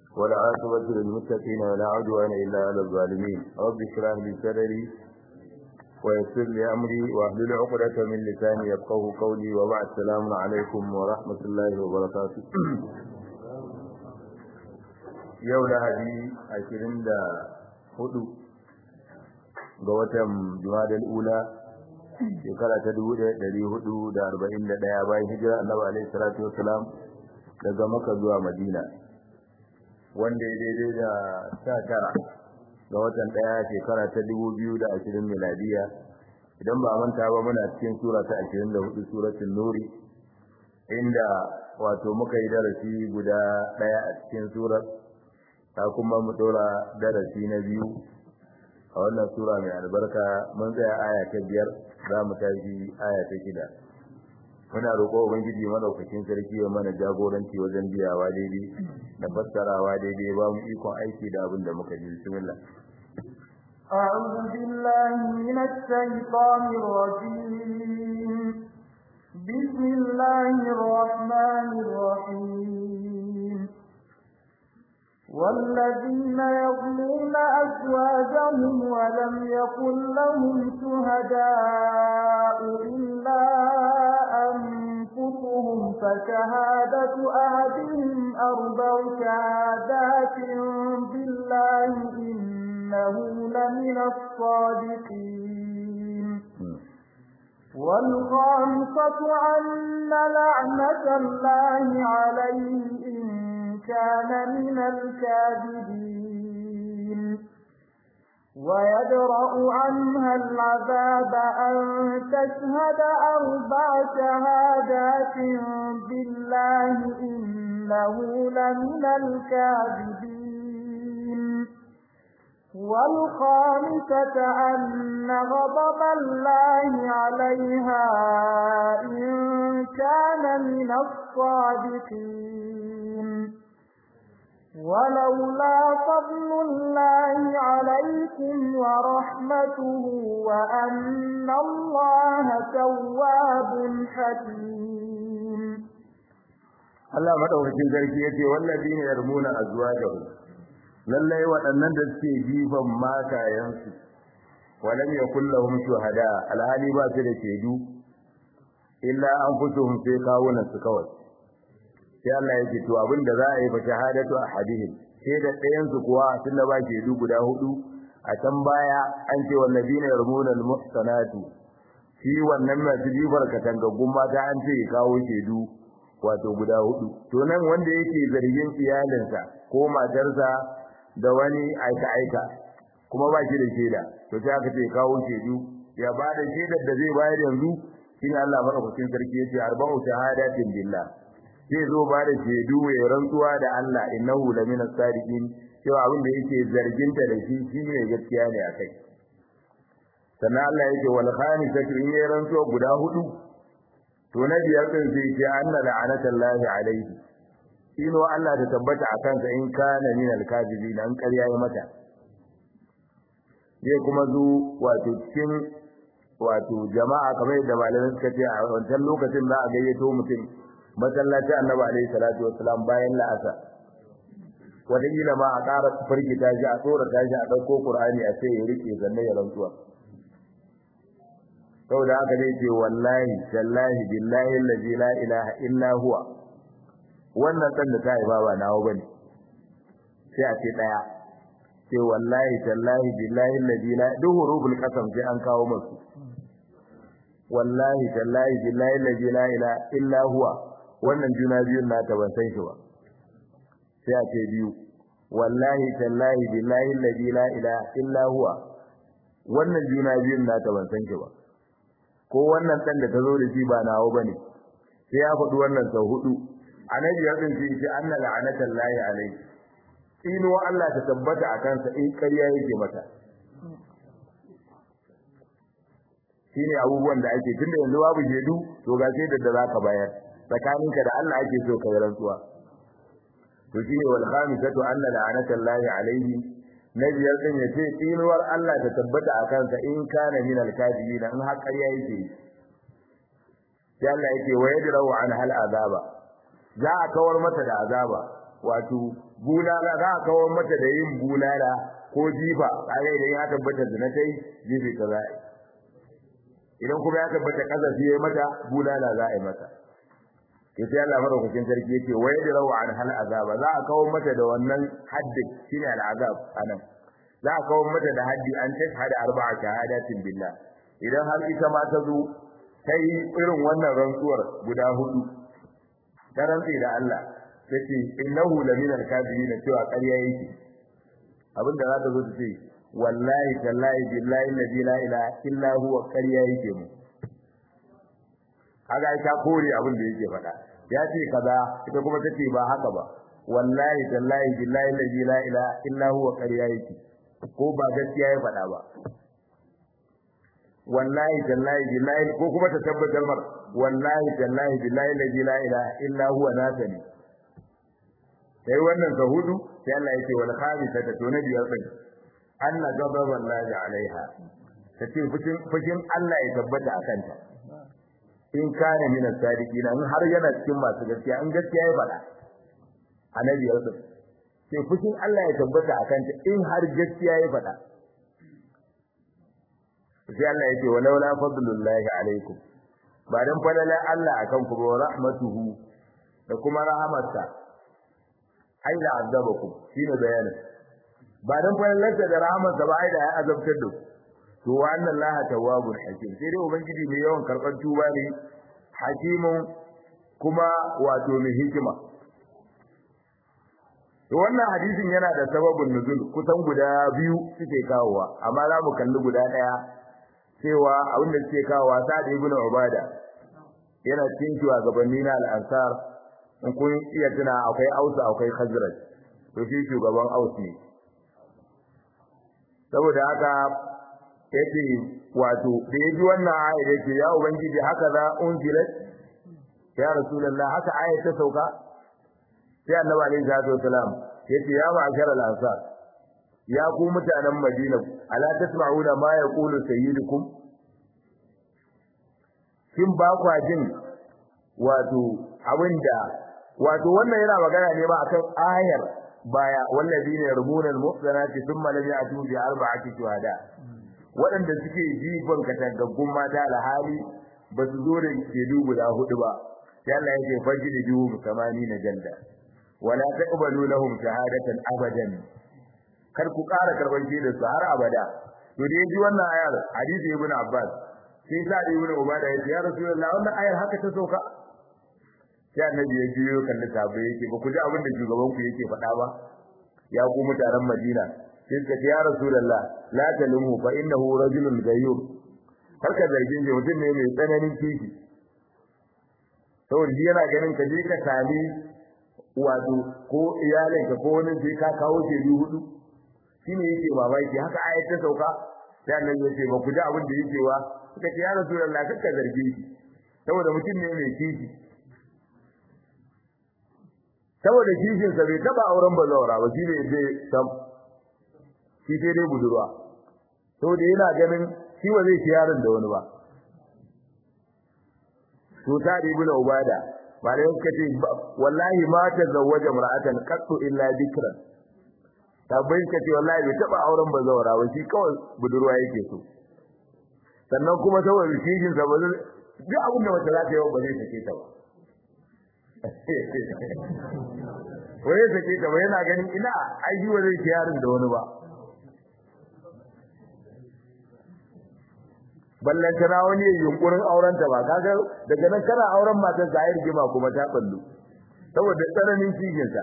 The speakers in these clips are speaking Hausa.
والعاقبة للمتقين ولا عدوان إلا على الظالمين رب اشرح لي صدري ويسر لي أمري واحلل عقدة من لساني يفقه قولي وبعد السلام عليكم ورحمة الله وبركاته yau lahadi ashirin da hudu ga watan jumadal ula shekara ta dubu ɗaya ɗari hudu da arba'in da ɗaya bayan hijira annabi alaihi salatu wasalam daga maka zuwa madina wanda ya daidai da sha tara ga watan ɗaya shekara ta dubu biyu da ashirin miladiya idan ba manta ba muna cikin sura ta ashirin da hudu suratun nuri inda wato muka yi darasi guda ɗaya a cikin surar ta kuma mu dora darasi na biyu a wannan sura mai albarka mun tsaya aya ta biyar za mu tashi aya ta shida muna roƙo ubangiji madaukakin sarki ya mana jagoranci wajen biyawa daidai da fassarawa daidai ba mu ikon aiki da abin da muka ji bismillah أعوذ بالله من الشيطان الرجيم بسم الله الرحمن الرحيم والذين يظلمون أزواجهم ولم يكن لهم شهداء إلا أنفسهم فشهادة أحدهم أربع شهادات بالله إنه لمن الصادقين والخامسة أن لعنة الله عليه إن كان من الكاذبين ويدرأ عنها العذاب أن تشهد أربع شهادات بالله إنه لمن الكاذبين والخامسة أن غضب الله عليها إن كان من الصادقين ولولا فضل الله عليكم ورحمته وأن الله تواب حكيم Allah madaukakin sarki yace wallazina yarmuna azwajahum lallai waɗannan da suke jifan matayensu walam yakul lahum shuhada alhali ba su da shaidu illa anfusuhum sai kawunan su kawai sai Allah yake to abin da za a yi fa shahadatu ahadihim sai da ɗayan su kuwa tun da ba shaidu guda hudu a can baya an ce wallazina yarmuna almuhsanatu shi wannan masu jifar katangaggun mata an ce kawo shaidu wato guda hudu to nan wanda yake zargin iyalinsa ko matarsa da wani aika-aika kuma ba shi da shaida to sai aka ce kawo shaidu ya ba da shaidar da zai bayar yanzu shine Allah madaukakin sarki yace arba'u shahadatin billah zai zo ba da shaidu ya rantsuwa da Allah innahu lamina sadiqin cewa abin da yake zarginta da shi shine gaskiya ne akai sannan Allah yake wal khamisatu in ya rantsuwa guda hudu to na biyar din sai ce anna la'anatallahi alaihi ino Allah ta tabbata a kansa in kana min al-kadibin an ƙarya ya mata zai kuma zo wato cikin wato jama'a kamar yadda malamai suka ce a wancan lokacin za a gayyato mutum masallacin annabi alaihi salatu wassalam bayan la'asa wataƙila ma a ƙara firgita shi a tsorata shi a ɗauko ƙur'ani a sai ya riƙe sannan ya rantsuwa saboda haka zai ce wallahi tallahi billahi allazi la ilaha illa huwa wannan dan da ta haifa ba nawo bane sai a ce daya ce wallahi tallahi billahi alladhi la duhurul qasam sai an kawo musu wallahi tallahi billahi alladhi la ilaha illa huwa wannan juna biyun na ta ban san shi ba sai a ce biyu wallahi tallahi billahi alladhi la ilaha illa huwa wannan juna biyun na ta ban san shi ba ko wannan dan da ta zo da shi ba nawo bane sai ya faɗi wannan sau hudu annabi ya tsinci shi anna la'anatan lahi alayhi ino Allah ta tabbata a kansa in ƙarya yake mata shine abubuwan da ake tunda yanzu babu shedu to ga sai da zaka bayar tsakaninka da Allah ake so kai rantsuwa to shine wal khamisatu anna la'anatan lahi alayhi nabiyar din yace inuwar Allah ta tabbata a kansa in kana min al-kadibin in har ƙarya yake sai Allah yake wa yadrau an hal azaba za a kawar mata da azaba wato bulala za a kawo mata da yin bulala ko jifa kaga idan ya tabbata zina ta yi jifi ta za idan kuma ya tabbata kazafi ya mata bulala za a yi mata ke sai Allah madaukakin sarki yake wa yadrau an hal azaba za a kawo mata da wannan haddin shine al azab anan za a kawo mata da haddi an tashhada arba'a shahadatin billah idan har ita ma ta zo ta yi irin wannan rantsuwar guda hudu ta rantsi da Allah tace innahu lamina al-kadhibin cewa ƙarya yake abinda za ta zo ta ce wallahi tallahi billahi alladhi la ilaha illa huwa ƙarya yake mu kaga ta kore abin da yake faɗa ya ce kaza ita kuma tace ba haka ba wallahi tallahi billahi alladhi la ilaha illa huwa ƙarya yake ko ba gaskiya ya faɗa ba wallahi tallahi billahi ko kuma ta tabbatar mar wallahi tallahi billahi alladhi la ilaha illa huwa nasani sai wannan ka hudu sai Allah yake wal khamisata to na biyar din anna ghadaba Allah alaiha tace fushin fushin Allah ya tabbata akan ta in kana min as-sadiqin in har yana cikin masu gaskiya in gaskiya ya faɗa annabi ya rubuta sai fushin Allah ya tabbata akan ta in har gaskiya ya faɗa sai Allah yake walaula fadlullahi alaikum ba dan falala Allah akan ku wa rahmatuhu da kuma rahamarsa ai da azabakum shine bayanin ba dan falalarsa da rahamarsa ba ai da ya azabtar da ku to wa anna Allah tawwabur hakim sai dai ubangiji mai yawan karban tuba ne hakimun kuma wato mai hikima to wannan hadisin yana da sababin nuzul kusan guda biyu suke kawowa amma za mu kalli guda daya cewa abinda suke kawowa sa'ad ibn ubada yana cikin shugabanni na al-ansar in kun iya tuna akwai ausa akwai khazraj to shi shugaban aus ne saboda haka yace wato da yaji wannan aya yake ya ubangiji haka za unzilat ya rasulullah haka aya ta sauka sai annabi alaihi salatu wasalam yace ya ma'ashar al-ansar ya ku mutanen madina ala tasma'una ma yaqulu sayyidukum kin ba kwa jin wato abinda wato wannan yana magana ne ba akan ayar baya wallazina yarmuna al-muhsanati thumma lam ya'tu bi arba'ati shuhada waɗanda suke jifan katagaggun mata alhali ba su zo da shedu guda hudu ba sai Allah ya ce fajri juhum kamani na janda wala taqbalu lahum shahadatan abadan kar ku ƙara karban da su har abada to da yaji wannan ayar hadisi ibn Abbas sai sa da ibn Ubada ya ce ya Rasulullah wannan ayar haka ta soka sai annabi ya jiyo kalli sahabbai yake ba ku ji abin da shugaban ku yake faɗa ba ya ku mutanen Madina sai suka ce ya Rasulullah la talumhu fa innahu rajulun gayyur har ka zargin shi mutum ne mai tsananin kishi saboda shi yana ganin ka je ka sami wato ko iyalinka ko wani sai ka kawo shaidu hudu shine yake mamaki haka ayat ta sauka sai annabi ya ce ba ku ji abin da yake wa suka ce ya Rasulullah kar ka zarge shi saboda mutum ne mai kishi saboda kishin sa bai taba auren bazawara ba shi ne zai sam shi sai dai budurwa saboda yana ganin shi ba zai ci yaron da wani ba to ta ibn ubada ba da yake ce wallahi ma ta zawaja mar'atan qattu illa dhikran tabbai ka ce wallahi bai taba auren bazawara ba shi kawai budurwa yake so sannan kuma saboda kishin sa ba zai duk abin da wata za ta yi ba zai sake ta ba wai sake ta ba yana ganin ina ai shi zai ci yaron da wani ba ballan tana wani yunkurin auren ta ba kaga daga nan kana auren matar ka yi rigima kuma ta ballu saboda tsananin cikin sa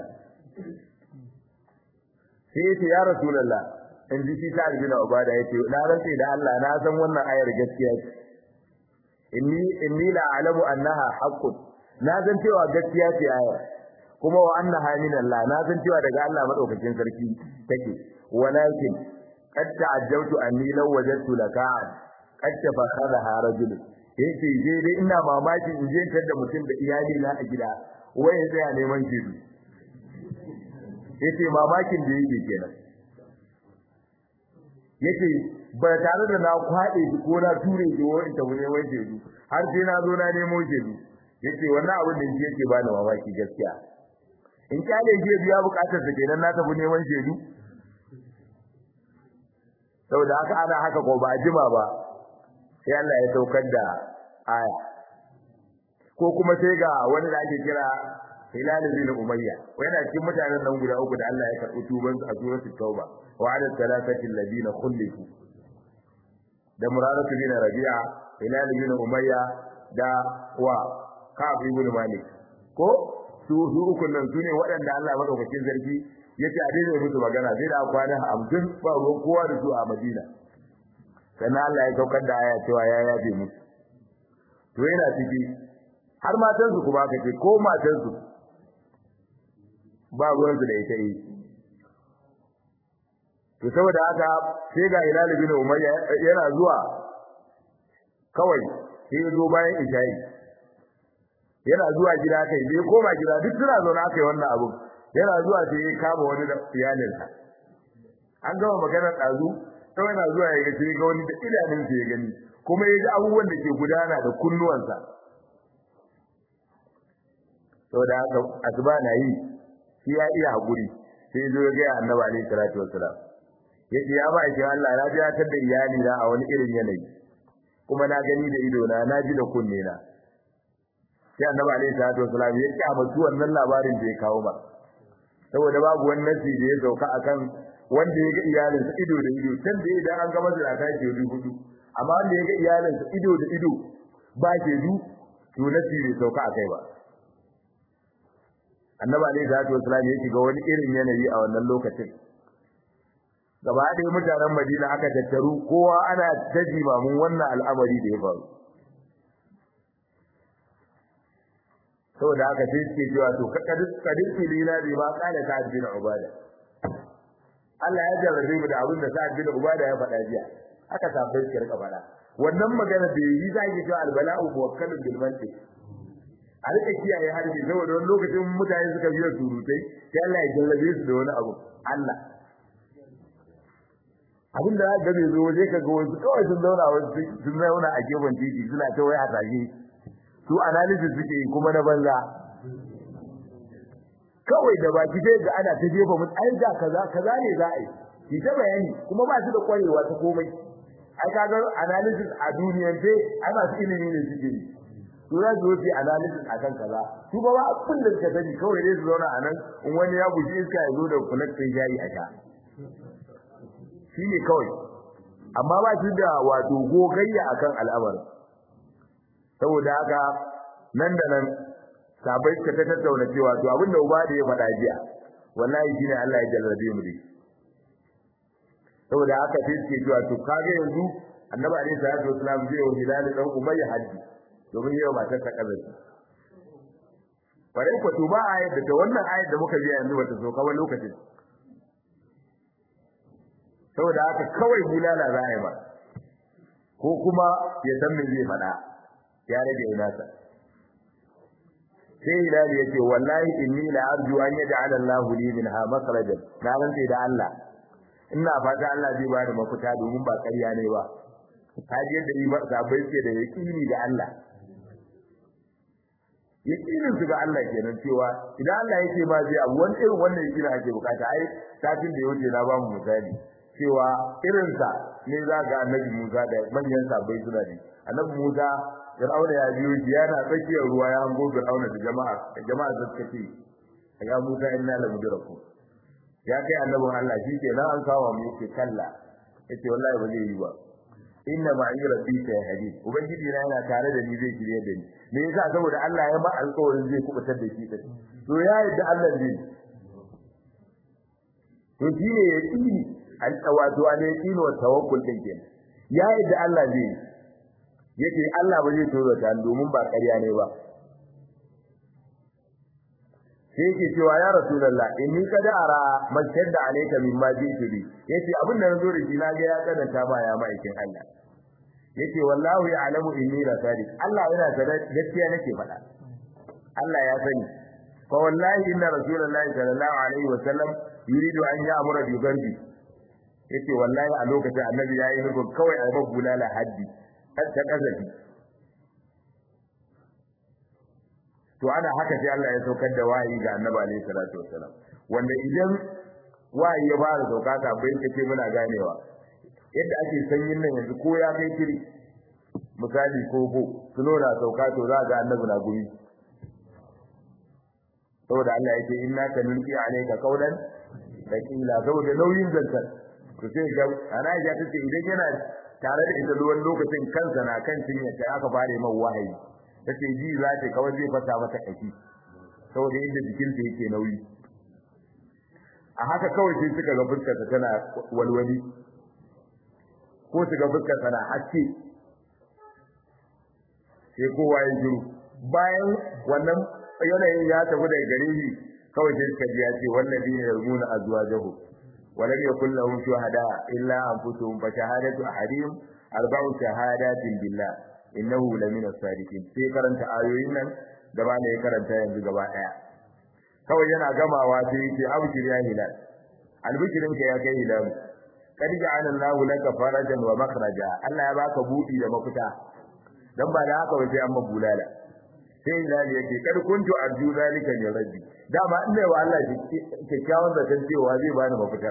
sai yace ya rasulullah in ji shi ta bin ubada yace na rantsi da Allah na san wannan ayar gaskiya ce inni inni la alamu annaha haqqun na san cewa gaskiya ce ayar kuma wa annaha min Allah na san cewa daga Allah madaukakin sarki take walakin qad ta'ajjabtu anni law wajadtu laka'an qad tafakhadha rajul yace je dai ina mamaki in je tar da mutum da iyali na a gida wai sai ya neman jidu yace mamakin da yake kenan yace ba tare da na kwade shi ko na ture shi wani ta wani wani jidu har sai na zo na nemo jidu yace wannan abin da yake bani mamaki gaskiya in kyale shi biya bukatar sa kenan na tafi neman shedu saboda haka ana haka ko ba jima ba sai Allah ya saukar da aya ko kuma sai ga wani da ake kira Hilal bin Umayya yana cikin mutanen nan guda uku da Allah ya karɓi tuban su a suratul Tauba wa ala thalathati alladhina khulifu da Muraratu bin Rabi'a Hilal bin Umayya da wa Ka'ab ibn Malik ko su su uku nan sune waɗanda Allah madaukakin sarki yace a daidai musu magana sai da kwana 50 ba ruwan kowa da su a Madina sannan Allah ya saukar da aya cewa ya yafe musu to yana ciki har matansu kuma aka ce ko matansu ba ruwansu da ita yi to saboda haka sai ga Hilal bin Umayya yana zuwa kawai sai ya zo bayan isha'i yana zuwa gida kai bai koma gida duk suna zaune aka yi wannan abu yana zuwa sai ya kama wani da iyalinsa an gama maganar ɗazu sai yana zuwa ya ga sai ga wani da idanunsa ya gani kuma ya ji abubuwan da ke gudana da kunnuwansa saboda haka asuba na yi shi ya iya hakuri sai ya zo ya ga annabi alaihi salatu wassalam yace ya ba shi Allah na ji ta da iyali na a wani irin yanayi kuma na gani da ido na na ji da kunne na sai annabi alaihi salatu wassalam ya kyamatu wannan labarin da ya kawo ba saboda babu wani nasi da ya sauka akan wanda ya ga iyalinsa ido da ido can da idan an ga masa ta ke hudu amma wanda ya ga iyalinsa ido da ido ba ke du to nasi bai sauka akai ba annabi alaihi salatu wasallam ya shiga wani irin yanayi a wannan lokacin gaba ɗaya mutanen Madina aka tattaru kowa ana ta jimamin wannan al'amari da ya faru saboda haka sai suke cewa to kadin filina bai ba kana ta bin ubada Allah ya jarrabe mu da abin da Sa'ad bin Ubada ya faɗa jiya aka tabbai shi rika faɗa wannan magana da yi zaki cewa albala'u muwakkalun bil mantiq a rika kiyaye harbi saboda wani lokacin mutane suka biya surutai sai Allah ya jarrabe su da wani abu Allah abin da ga bai zo waje ka ga wasu kawai sun zauna wasu sun zauna a gefen titi suna ta wai a tage su analysis suke yi kuma na banza kawai da baki sai ga ana ta jefa mun ai da kaza kaza ne za a yi ki ta bayani kuma ba su da kwarewa ta komai ai kaga analysis a duniyar ce ai masu ilimi ne suke yi to za su yi analysis akan kaza su ba abin da suka sani kawai dai su zauna a nan in wani ya buji iska ya zo da kulaktin jari a sha shi ne kawai amma ba su da wato gogayya akan al'amarin saboda haka nan da nan sabai suka ta tattauna cewa to abin da uba da ya faɗa jiya wallahi shine Allah ya jarrabe mu dai saboda haka sai suke cewa to kage yanzu annabi alaihi salatu wasallam zai yi hilal dan umayya haddi domin yau matar ta kazaci bare ko to ba ayat da wannan ayat da muka ji yanzu wata so kawai lokacin saboda haka kawai bulala za a yi ba ko kuma ya san me zai faɗa ya rage nasa sai hilal yace wallahi inni la arju an yaj'ala Allahu li minha makhrajan na rantsa da Allah ina fata Allah zai bada mafita domin ba ƙarya ne ba kaji yadda ni ba sabai ce da yaqini ga Allah yaqinin su ga Allah kenan cewa idan Allah yake ba zai abu wani irin wannan yaqini ake bukata ai satin da yake na ba mu misali cewa irinsa ne za ga annabi Musa da manyan sabai suna ne annabi Musa Fir'auna ya biyo shi yana tsakiyar ruwa ya hango Fir'auna da jama'a da jama'a da suka ce ya Musa inna la mudraku ya kai annabin Allah shi ke nan an kawo mu yake kalla yace wallahi ba zai yi ba inna ma'i rabbika ya hadid ubangiji na yana tare da ni zai shirye da ni me yasa saboda Allah ya ba alƙawarin zai kubutar da shi ta to ya yadda Allah zai to shi ne yaqini al-tawadu an yaqini wa tawakkul din kenan ya yadda Allah zai yake Allah ba zai toro ta domin ba ƙarya ne ba sai yake cewa ya rasulullah inni kad ara mashadda alayka mimma jitu bi yace abin da nazo da shi na ga ya kadanta ba ya ma'aikin Allah yace wallahu ya'lamu inni la sadiq Allah yana da gaskiya nake faɗa Allah ya sani fa wallahi inna rasulullahi sallallahu alaihi wasallam yuridu an ya'mura bi garbi yace wallahi a lokacin annabi yayi nufin kawai a bulala haddi ta kazafi to ana haka sai Allah ya saukar da wahayi ga Annabi alaihi salatu wassalam wanda idan wahayi ya fara sauka bai kace muna ganewa yadda ake sanyin nan yanzu ko ya kai kiri misali koko tuno na sauka to za ga Annabi na gumi saboda Allah yake inna kanulqi alayka qawlan thaqila saboda nauyin zantar to sai ga ana ya tace idan yana tare da ita ruwan lokacin kansa na kan cinya sai aka fare mai wahayi tace ji za ta kawai zai fata mata kashi saboda inda jikinta yake nauyi a haka kawai sai suka ga fuskarsa tana walwali ko su ga fuskarsa na haske sai kowa ya jiru bayan wannan yanayin ya tafi daga gare shi kawai sai suka ji ya ce wannan dine yarmuna azwajahu ولم يكن لهم شهداء إلا أنفسهم فشهادة أحدهم أربع شهادات بالله إنه لمن الصادقين في karanta ayoyin nan da ba ne karanta yanzu gaba daya kawai yana gamawa sai yake abshir ya hilal albishirin ka ya kai hilal kad ja'ala Allahu laka farajan wa makhraja Allah ya baka budi da mafita dan ba da haka ba sai an mabulala sai hilal yake kad kuntu arju zalika min rabbi dama inda wa Allah kyakkyawan zaton cewa zai bani mafita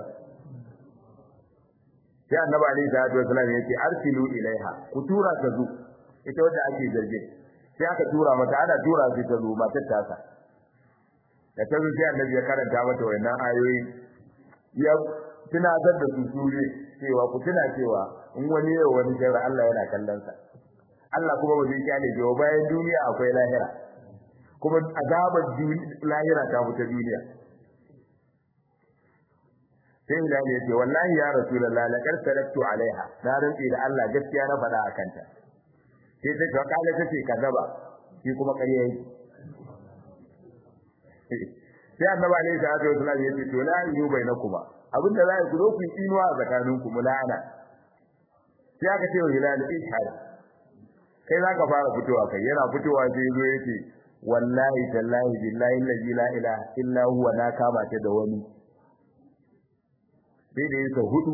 sai annabi alaihi salatu wasallam yace arsilu ilaiha ku tura ta zu ita wanda ake zargin sai aka tura mata ana tura sai ta zo matar ta sa da ta zo sai annabi ya karanta mata wannan ayoyi ya tunatar da su sure cewa ku tuna cewa in wani yau wani jira Allah yana kallon sa Allah kuma ba zai kyale ba bayan duniya akwai lahira kuma azabar lahira ta fita duniya sai da ne ce wallahi ya rasulullah laqad taraktu alaiha na rantsi da Allah gaskiya na faɗa akan ta sai ta ce kala ta ce kazaba shi kuma ƙarya yake sai annabi alaihi salatu wasallam ya ce to la yu bainakuma abinda za ku zo ku yi inuwa a tsakaninku mulana sai aka ce wa hilal ishhad kai zaka fara fitowa kai yana fitowa sai zo yake wallahi tallahi billahi allazi la ilaha illa huwa na kama ta da wani sai da yake hudu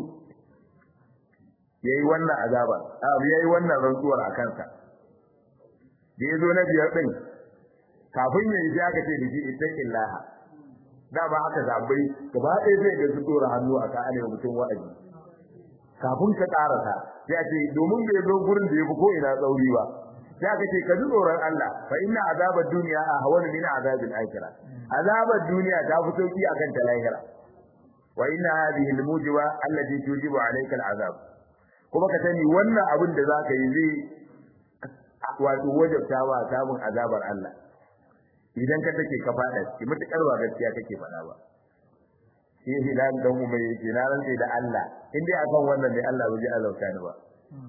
yayi wannan azaba abu yayi wannan rantsuwar a kansa da yazo na biyar din kafin yayi sai aka ce dake ittaqillaha dama aka zabai gaba ɗaya zai ga su dora hannu a kan mutum wa'azi kafin ka karasa sai a ce domin bai zo gurin da yafi ko ina tsauri ba sai aka ce ka ji tsoron Allah fa inna azabad dunya ahwanu min azabil akhirah azabad duniya ta fi sauki akan ta lahira wa inna hadhihi almujiba allati tujibu alayka al'azab kuma ka sani wannan abin da zaka yi zai wato wajabta wa samun azabar Allah idan ka take ka fada ki mutakar ba gaskiya kake fada ba shi hilal dan umar yake na rantsa da Allah in dai akan wannan ne Allah bai azauta ni ba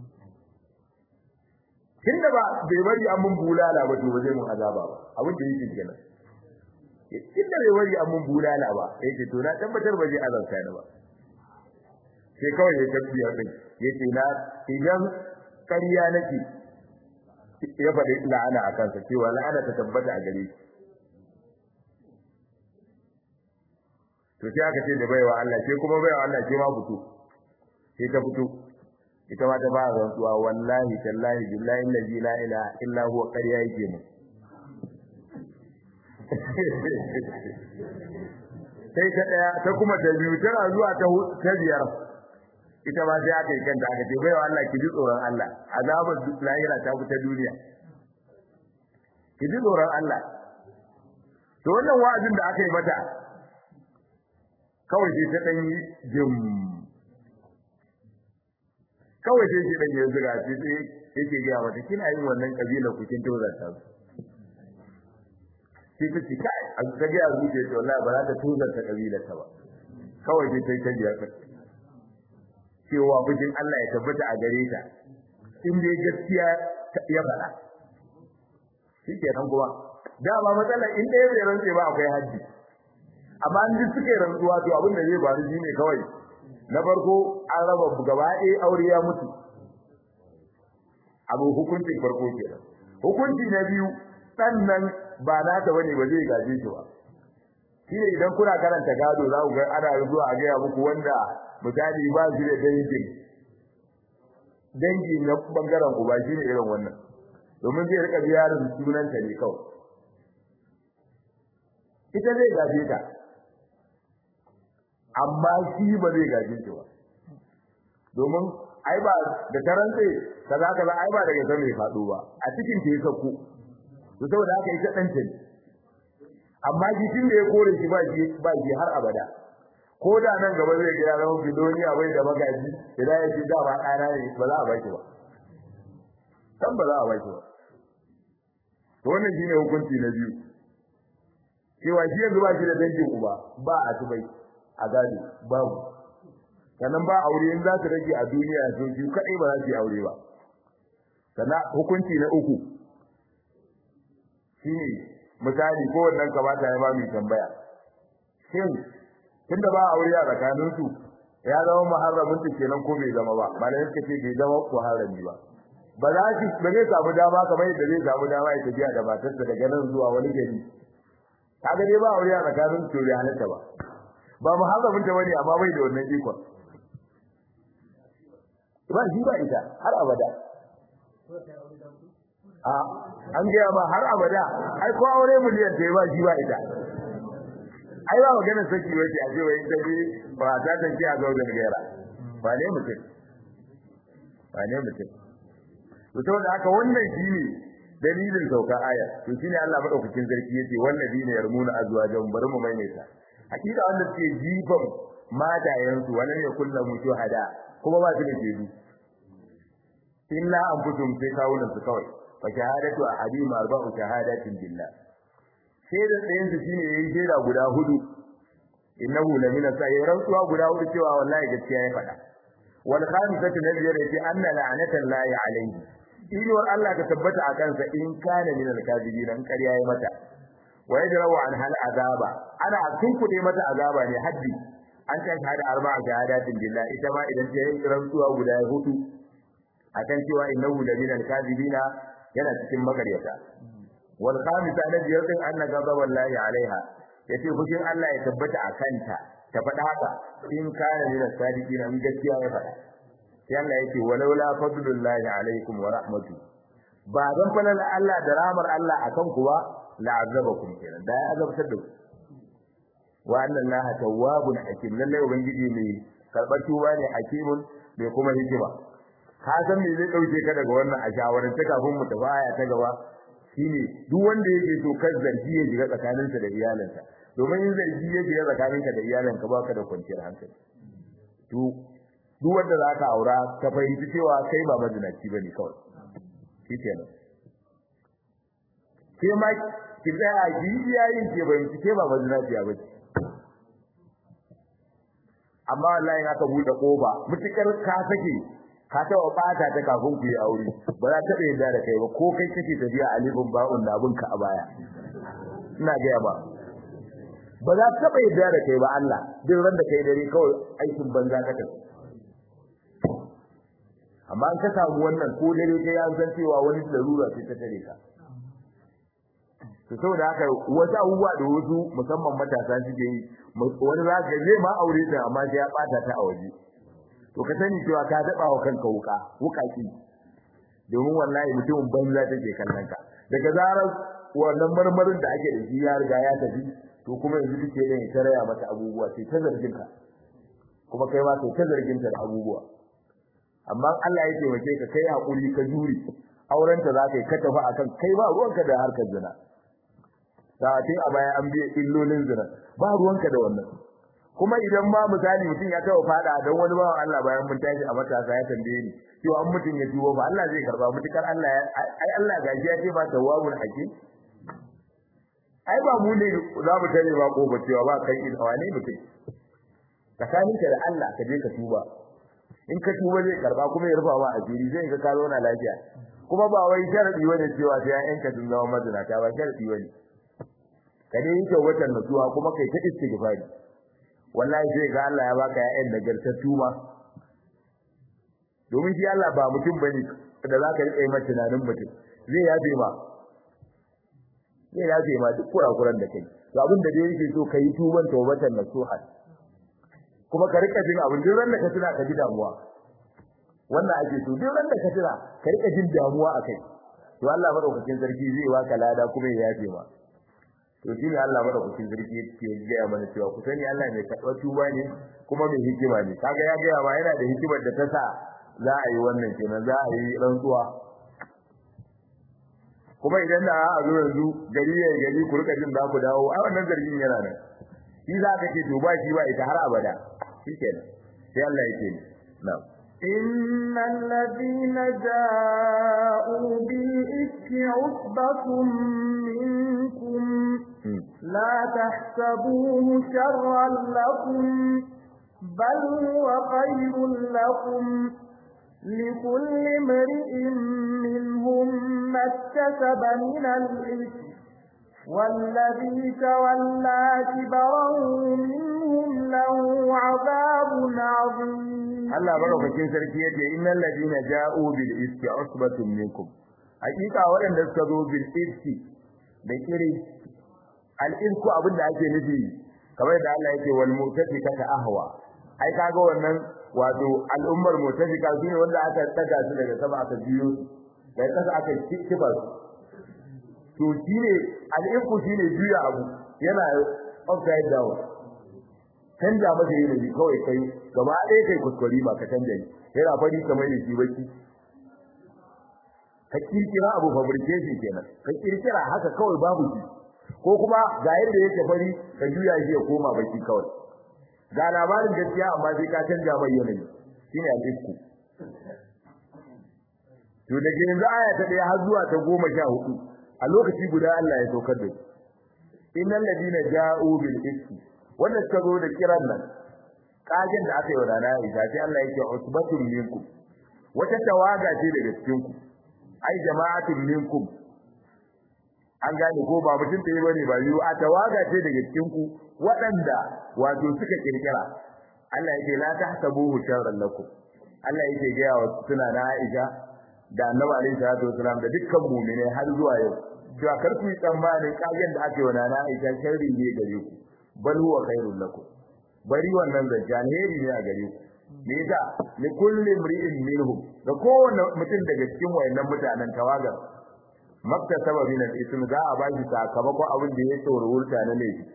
tunda ba bai bari an mun bulala ba to ba zai mun azaba ba abin da yake kenan inda bai bari an mun bulala ba yake to na tabbatar ba zai azauta ni ba sai kawai ya tabbiyar din yace na idan ƙarya nake ya faɗi la'ana a kansa cewa la'ana ta tabbata a gare shi to sai aka ce da baiwa Allah sai kuma baiwa Allah ce ma fito sai ta fito ita ma ta ba rantsuwa wallahi tallahi billahi allazi la ilaha illa huwa qariya yake mu sai ta daya ta kuma ta biyu tana zuwa ta ta biyar ita ma sai aka yi kanta aka ce baiwa Allah ki ji tsoron Allah azabar lahira ta fita duniya ki ji tsoron Allah to wannan wa'azin da aka yi mata kawai sai ta dan yi jim kawai sai shi dan ya zuga shi sai yake ga mata kina yin wannan kabila ku kin tozarta su sai ta ce kai a ta ga zuke to wallahi ba za ta tozarta kabila ta ba kawai sai ta yi tajiya ka cewa bijin Allah ya tabbata a gare ta in dai gaskiya ya faɗa shi ke nan kuma dama matsalar in ɗaya bai rantse ba akwai hajji amma an ji suke rantsuwa to abin da zai faru shine kawai na farko an raba gaba ɗaya aure ya mutu abu hukuncin farko kenan hukunci na biyu sannan ba nata bane ba zai gaje shi ba shine idan kuna karanta gado za ku ga ana zuwa a gaya muku wanda misali ba shi da dangin dangi na bangaren uba shine irin wannan domin zai rika biyarin sunanta ne kawai ita zai gaje ta amma shi ba zai gaje ta ba domin ai ba da tarantse kaza kaza ai ba daga sama ya faɗo ba a cikin ta ya sauko to saboda haka ita dan ta amma jikin da ya kore shi ba shi ba shi har abada ko da nan gaba zai ga zama bidoniya bai da magaji idan ya ji da ba ɗana ne ba za a baki ba san ba za a baki ba to wannan shine hukunci na biyu cewa shi yanzu ba shi da dangin uba ba a tubai a gado babu sannan ba aure in za su rage a duniya to shi kadai ba za su yi aure ba sannan hukunci na uku shine misali ko wannan kamata ya ba mu tambaya shin tunda ba aure a tsakanin su ya zama muharramin ta kenan ko bai zama ba malamin suka ce bai zama muharrami ba ba za shi ba zai samu dama kamar yadda zai samu dama ya tafiya da matarsa daga nan zuwa wani gari kaga dai ba aure a tsakanin su bai halatta ba ba muharramin ta bane amma bai da wannan ikon ba shi ba ita har abada a an gaya ma har abada ai ko aure miliyan ta ba shi ba ita ai ba magana saki wace a cewa in tafi ba ta tanke a gaudar gaira ba ne mutum ba ne mutum to saboda haka wannan shine dalilin saukar aya to shine Allah madaukakin sarki yace wallazina yarmuna azwajahum bari mu maimaita hakika wanda suke jifan matayensu wannan ne kullum mutu hada kuma ba su da jeju illa anfusum sai kawunan su kawai fa shahadatu ahadim arba'u shahadatin billah sai da tsayin su shine yayin jera guda hudu innahu lamina sai rantsuwa guda hudu cewa wallahi gaskiya ya faɗa wal khamisatu nabiyar yace anna la'natan lahi alayhi inuwar Allah ta tabbata a kansa in kana min al-kadibin an ƙarya ya mata wa yadrawu an hal azaba ana tunkuɗe mata azaba ne haddi an ta shahada arba'a shahadatin billah ita ma idan ta yi rantsuwa guda hudu akan cewa innahu la min al-kadibina yana cikin magaryata wal khamisa na biyar din anna ghadab wallahi alaiha yace fushin Allah ya tabbata a kanta ta faɗa haka in kana min as-sadiqina in gaskiya ya faɗa sai Allah yake walaula fadlullahi alaikum wa rahmatu ba dan falal Allah da rahmar Allah akan ku ba la'azabakum kenan da ya azabtar da ku wa anna Allah tawwabun hakim lalle ubangiji mai karbar tuba ne hakimun mai kuma hikima ka san me zai dauke ka daga wannan a shawarar ta kafin mu tafi aya ta gaba shine duk wanda yake so kar zargi ya shiga tsakaninsa da iyalinsa domin in zargi ya shiga tsakaninka da iyalinka baka da kwanciyar hankali to duk wanda zaka aura ka fahimci cewa kai ba mazinaci bane kawai shikenan ke ma ki tsaya ki yayin ke fahimci ke ba mazinaci ba ce amma wallahi in aka bude kofa mutukar ka sake ka taɓa ɓata ta kafin ku yi aure ba za ta yadda da kai ba ko kai kake tafiya a libin ba'un da abinka a baya ina gaya ba ba za ta taɓa yadda da kai ba Allah duk ran da kai dare kawai aikin banza ka tafi amma an ka samu wannan ko dare kai an san cewa wani larura ce ta tare ka to saboda haka wasu abubuwa da wasu musamman matasa suke yi wani za ka zai ma aure ta amma sai ya ɓata ta a waje to ka sani cewa ka daba wa kanka wuka wukaki domin wallahi mutumin banza take kallon ka daga zarar wannan marmarin da ake da shi ya riga ya tafi to kuma yanzu duk ne ya taraya mata abubuwa sai ta zargin ka kuma kai ma sai ta zargin ta da abubuwa amma Allah ya taimake ka kai hakuri ka juri auren ta zaka yi ka tafi akan kai ba ruwanka da harkar zina sa'atin a baya an biye illolin zina ba ruwanka da wannan kuma idan ma misali mutum ya taɓa fada don wani bawan Allah bayan mun tashi a matasa ya tambaye ni cewa an mutum ya tuwo ba Allah zai karba mutukar Allah ya ai Allah gaji ya ce ba tawwabul hakim ai ba mu ne za mu tare ba kofa cewa ba kai in wane mutum tsakanin ka da Allah ka je ka tuba in ka tuba zai karba kuma ya rufa ma asiri zai ga ka zauna lafiya kuma ba wai sharadi bane cewa sai an ka sun zama mazinata ba sharadi bane ka dai yi watan nutsuwa kuma kai ta istighfari wallahi sai ga Allah ya baka ƴaƴan nagartattu ma domin shi Allah ba mutum bane da zaka rike mai tunanin mutum zai yafe ma zai yafe ma duk kurakuran da kai to abin da dai yake so kai tuban tawbatan nasuha kuma ka rika jin abin duk da ka tuna ka ji damuwa wannan ake so duk da ka tuna ka rika jin damuwa akai to Allah madaukakin sarki zai baka lada kuma ya yafe ma to shi ne Allah madaukakin sarki yake gaya mana cewa ku sani Allah mai karɓar tuba ne kuma mai hikima ne kaga ya gaya ma yana da hikimar da ta sa za a yi wannan kenan za a yi rantsuwa kuma idan da a zo yanzu gari ya gari ku rika jin za ku dawo a wannan zargin yana nan shi za ka ce to ba shi ba ita har abada shikenan sai Allah yake ni na'am إن الذين جاءوا بالإفك عصبة منكم لا تحسبوه شرا لكم بل هو خير لكم لكل امرئ منهم ما اكتسب من الإثم والذي تولى كبره منهم له عذاب عظيم Allah madaukakin sarki yace innal ladina ja'u bil iski usbatun minkum hakika waɗanda suka zo bil iski da kire al isku abinda ake nufi kamar da Allah yake wal mutafika ta ahwa ai kaga wannan wato al'ummar mutafika shine wanda aka daga su daga sama aka biyo daga kasa aka kiba su to shine al isku shine juya abu yana upside down canja masa yanayi kawai kai gaba ɗaya kai kuskure ba ka canja ni yana fari kamar da shi baki ka kirkira abu fabrication kenan ka kirkira haka kawai babu shi ko kuma ga yadda yake fari ka juya shi ya koma baki kawai ga labarin gaskiya amma sai ka canja mai yanayi shine al-isku to da yanzu aya ta ɗaya har zuwa ta goma sha hudu a lokaci guda Allah ya saukar da su innal ladina ja'u bil iski wanda suka zo da kiran nan kagen da aka yi wa rana Aisha sai Allah yake usbatun minkum wata tawaga ce daga cikin ku ai jama'atun minkum an gane ko ba mutum ɗaya bane ba biyu a tawaga ce daga cikin ku waɗanda wato suka kirkira Allah yake la tahsabuhu sharran lakum Allah yake ga wa suna na Aisha da Annabi alaihi salatu wasalam da dukkan mu'mine har zuwa yau cewa kar ku yi tsammanin kagen da aka yi wa rana Aisha sharri ne gare ku bal huwa khairul lakum bari wannan zance alheri ne a gare ku me yasa li kulli imri'in minhum da kowanne mutum daga cikin wayannan mutanen tawagar makta sababin al-ism za a ba shi sakamakon abin da ya tsoro wurta na laifi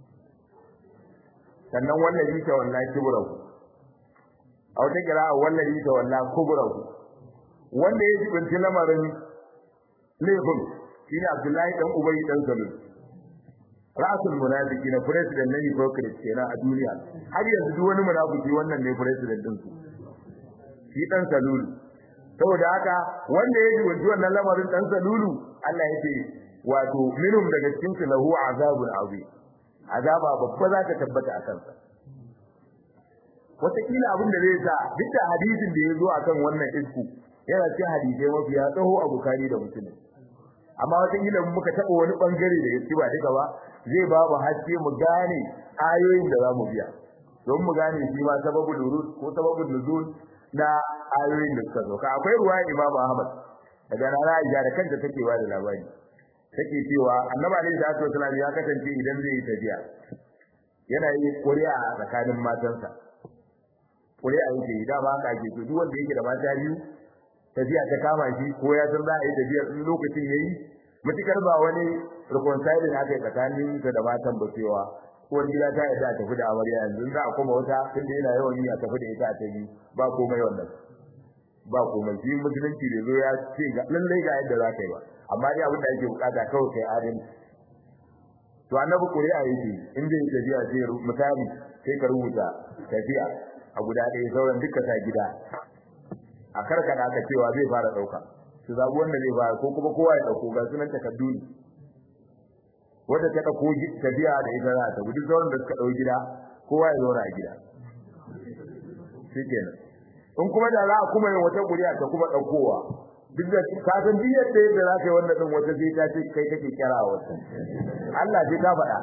sannan wallahi ta wallahi kibrahu a wata kira wallahi ta wallahi kubrahu wanda ya jibinci lamarin laifin shine Abdullahi dan Ubay dan Salul ra'asul munafiki na president na hypocrite kenan a duniya har yanzu duk wani munafiki wannan ne president din su shi dan salulu saboda haka wanda ya ji wannan lamarin dan salulu Allah yake wato minhum daga cikin su lahu azabun azim azaba babba za ta tabbata a kansa wataƙila abin da zai sa duk da hadisin da ya zo akan wannan isku yana cikin hadisai mafiya tsaho a bukari da musulmi amma wataƙila muka taɓa wani ɓangare da gaske ba duka ba zai ba mu haske mu gane ayoyin da za mu biya don mu gane shi ma sababul wurud ko sababul nuzul na ayoyin da suka sauka akwai ruwa Imam Ahmad daga rana Aisha da kanta take ba da labari take cewa Annabi alaihi salatu wasallam ya kasance idan zai yi tafiya yana yi ƙuri'a a tsakanin matansa ƙuri'a yake yi dama haka ake to duk wanda yake da mata biyu tafiya ta kama shi ko ya san za a yi tafiya in lokacin yayi mutukar ba wani reconciling aka yi tsakanin sa da matan ba cewa uwar gida ta yadda tafi da amarya yanzu za a koma wata tunda yana yawan yi a tafi da ita a tafi ba komai wannan ba komai shi musulunci da zo ya ce ga lallai ga yadda za ka yi ba amma dai abin da ake bukata kawai kai adalci to annabi ƙuri'a yake in zai yi tafiya sai misali sai ka rubuta tafiya a guda ɗaya sauran duka sa gida a karkada aka cewa zai fara dauka su zabi wanda zai fara ko kuma kowa ya dauko ga sunan takaddu ne wanda ta dauko tafiya da ita za ta gudu sauran da suka dau gida kowa ya zauna a gida shikenan in kuma da za a kuma yin wata kuriya ta kuma daukowa duk da ka san duk yadda yadda za ka yi wannan din wata sai ta ce kai kake kira wata Allah sai ka faɗa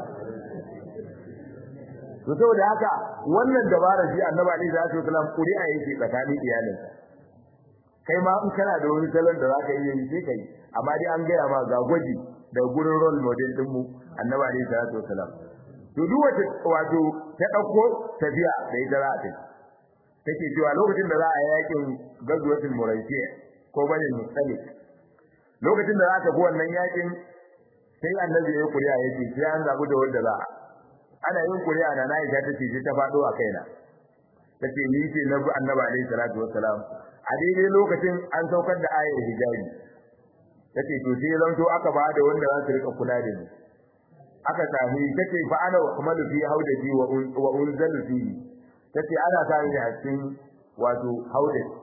to saboda haka wannan dabara shi annabi alaihi salatu wasallam kuri'a yake tsakanin iyalinsa kai ma in kana da wani salon da zaka iya yi sai kai amma dai an gaya ma ga gwaji da gurin role model din mu annabi alaihi salatu wasallam to duk wata wato ta dauko tafiya da ita za ta take cewa lokacin da za a yakin gazwatul muraysiya ko bane musalik lokacin da za ta go wannan yakin sai annabi ya kuriya yace sai an zabu da wanda za ana yin kuriya na na Aisha tace ta fado a kaina tace ni ce na annabi alaihi salatu wassalam a daidai lokacin an saukar da ayar hijabi tace to sai zanto aka ba da wanda za su rika kula da ni aka sami tace fa ana umalu fi haudaji wa unzalu fi tace ana sami a cikin wato haudaji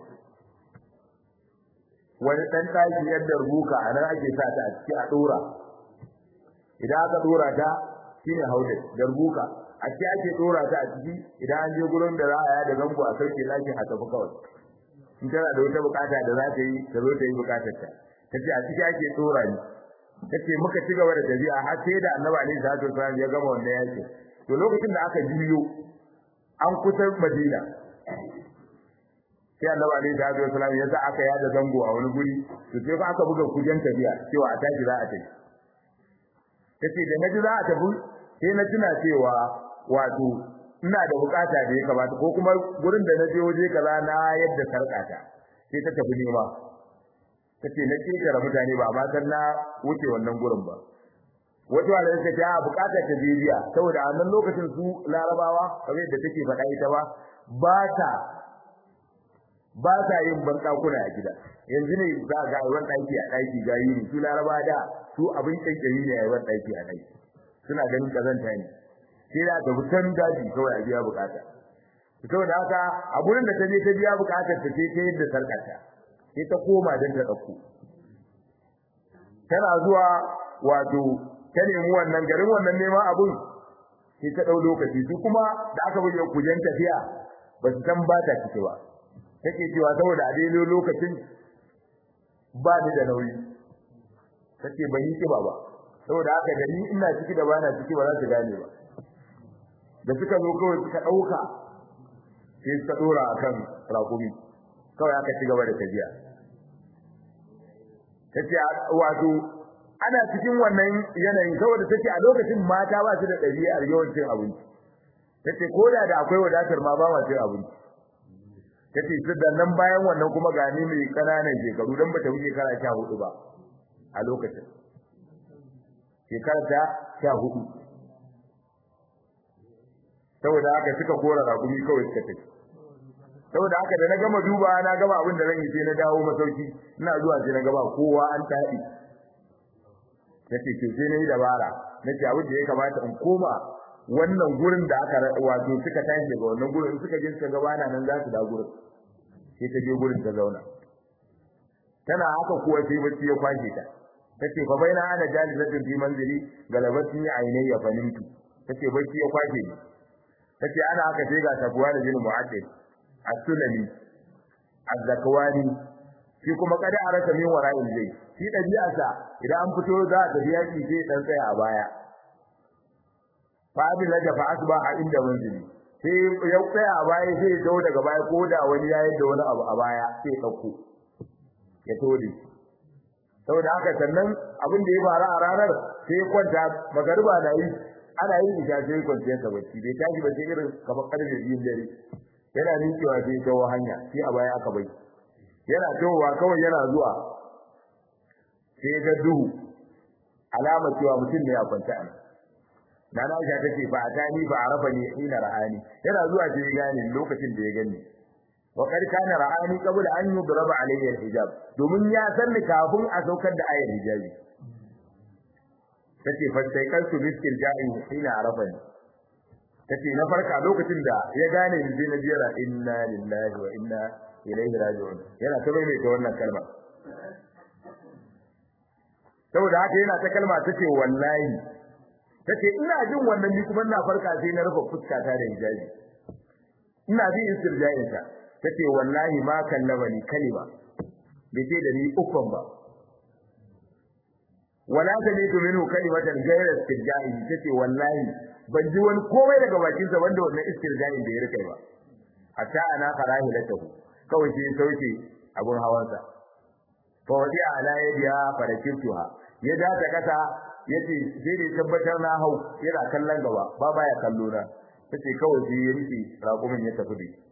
wani dan daki yadda rubuka anan ake sa ta a ciki a dora idan aka dora ta shine haudaji da rubuka a ciki ake dora ta a ciki idan an je gurin da za a yada zango a sauke lakin a tafi kawai in tana da wata bukata da za ta yi ta zo ta yi bukatar ta tace a ciki ake dora ni tace muka ci gaba da tafiya har sai da Annabi alaihi salatu wasallam ya gama wannan yaki to lokacin da aka jiyo an kusa Madina sai Annabi alaihi salatu wasallam ya sa aka yada zango a wani guri to sai fa aka buga kujen tafiya cewa a tashi za a tafi tace da naji za a tafi sai na tuna cewa wato ina da bukata da ya kamata ko kuma gurin da na je waje kaza na yadda sarkata sai ta tafi nema tace na kekara mutane ba amma dan na wuce wannan gurin ba wato Allah ya ce a bukatar ta bibiya saboda a wannan lokacin su larabawa kamar yadda take faɗa ita ba ba ta ba ta yin bankakuna a gida yanzu ne za ga ruwan ɗaki a ɗaki gayi ne su laraba da su abin kankari ne a ruwan ɗaki a ɗaki suna ganin kazanta ne sai da ga fitan daji kawai a biya bukata saboda haka a gurin da ta je ta biya bukatar ta sai ta yadda sarkata sai ta koma don ta ɗauko tana zuwa wato ta nemi wannan garin wannan neman abun sai ta ɗau lokaci su kuma da aka buge kujen tafiya ba su san ba ta ciki ba take cewa saboda a daidai lokacin ba ni da nauyi take ban yi kiba ba saboda haka da ni ina ciki da bana ciki ba za su gane ba da suka zo kawai suka ɗauka sai suka ɗora akan rakumi kawai aka ci gaba da tafiya tace wato ana cikin wannan yanayin saboda tace a lokacin mata ba su da ɗabi'ar yawancin abinci tace koda da akwai wadatar ma ba ma cin abinci tace su da nan bayan wannan kuma gani mai kananan shekaru dan bata wuce kara 14 ba a lokacin shekara ta 14 saboda haka suka kora rakumi kawai suka tafi saboda haka da na gama duba na gama abin da zan yi sai na dawo masauki ina zuwa sai na gaba kowa an taɗi nace ke sai nayi dabara nace abin da ya kamata in koma wannan gurin da aka wato suka tashi daga wannan gurin suka je suka gaba na nan za su da gurin sai ta je gurin ta zauna tana haka kuwa sai bacci ya kwashe ta tace fa baina ana jalisatin fi manzili galabati ainayya fanintu tace bacci ya kwashe ni tace ana haka sai ga tabuwa da jinin mu'addid as-sulami az-zakwani shi kuma kada arasa min wara'il zai shi dabi'arsa idan an fito za a tafi yaki sai dan tsaya a baya fa abin laja fa asbaha inda manzili sai ya tsaya a baya sai ya dawo daga baya ko da wani ya yi da wani abu a baya sai ya dauko ya tode saboda haka sannan abin da ya faru a ranar sai ya kwanta magariba na yi ana yin isha sai ya kwanta ta bacci bai tashi ba sai irin kamar karfe biyun dare yana miƙewa sai ya kawo hanya sai a baya aka bai yana towa kawai yana zuwa sai ga duhu alamar cewa mutum ne a kwanta a na na Aisha tace fa atani fa arafa ni ina ra'ani yana zuwa sai ya gane lokacin da ya gani wa qad kana ra'ani qabla an yudraba alayhi al-hijab domin ya san ni kafin a saukar da ayar hijabi tace fa sai kan su biskil ja'i ina arafa ni tace na farka lokacin da ya gane ni sai na jira inna lillahi wa inna ilaihi raji'un yana ta mai ta wannan kalma saboda haka yana ta kalma tace wallahi tace ina jin wannan ni kuma ina farka sai na rufe fuska ta da hijabi ina bi istirja'in ta tace wallahi ma kallama ni kalima bai ce da ni ukun ba wala sami'tu minhu kalimatan ghayra istirja'i tace wallahi ban ji wani komai daga bakin sa wanda wannan istirja'in da ya rike ba hatta ana karahilatahu kawai sai sauke abun hawansa fa wadi ala yadiha farakirtuha ya da ta kasa yace sai da tabbatar na hau yana kallon gaba ba baya kallo na tace kawai sai ya rike raƙumin ya tafi dai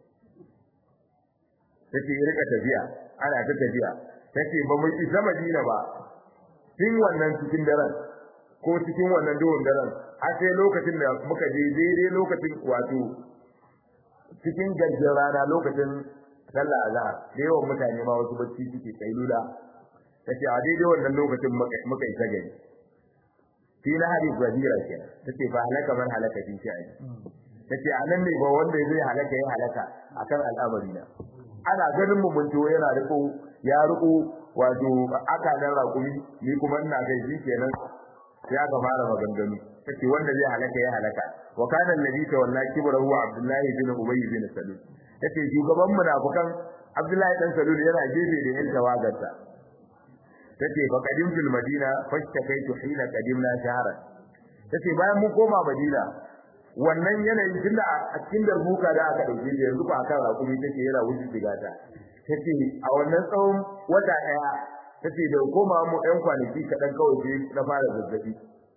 tace ya rika tafiya ana ta tafiya tace ba mu isa Madina ba tun wannan cikin daren ko cikin wannan duhun daren har sai lokacin da muka je daidai lokacin wato cikin gajin rana lokacin sallah azhar da yawan mutane ma wasu bacci suke kailula tace a daidai wannan lokacin muka yi gari fi na hadis wazira ke tace fa halaka man halaka fi shi tace anan ne ba wanda zai halaka ya halaka akan al'amari na ana ganin mu mun yana riko ya riko wato aka nan rakumi ni kuma ina kai shi kenan sai aka fara maganganu tace wanda zai halaka ya halaka wa kana alladhi tawalla kibrahu abdullah bin ubay bin salul tace shugaban munafikan abdullahi dan salul yana gefe da yan tawagarsa tace fa qadim fil madina fashtakaitu hina qadimna shahran tace bayan mun koma madina wannan yanayin tunda a cikin darbuka da aka dauke shi yanzu ba akan rakumi take yana wuce digata tace a wannan tsawon wata daya tace da koma mu ɗan kwanaki kaɗan kawai sai na fara zazzabi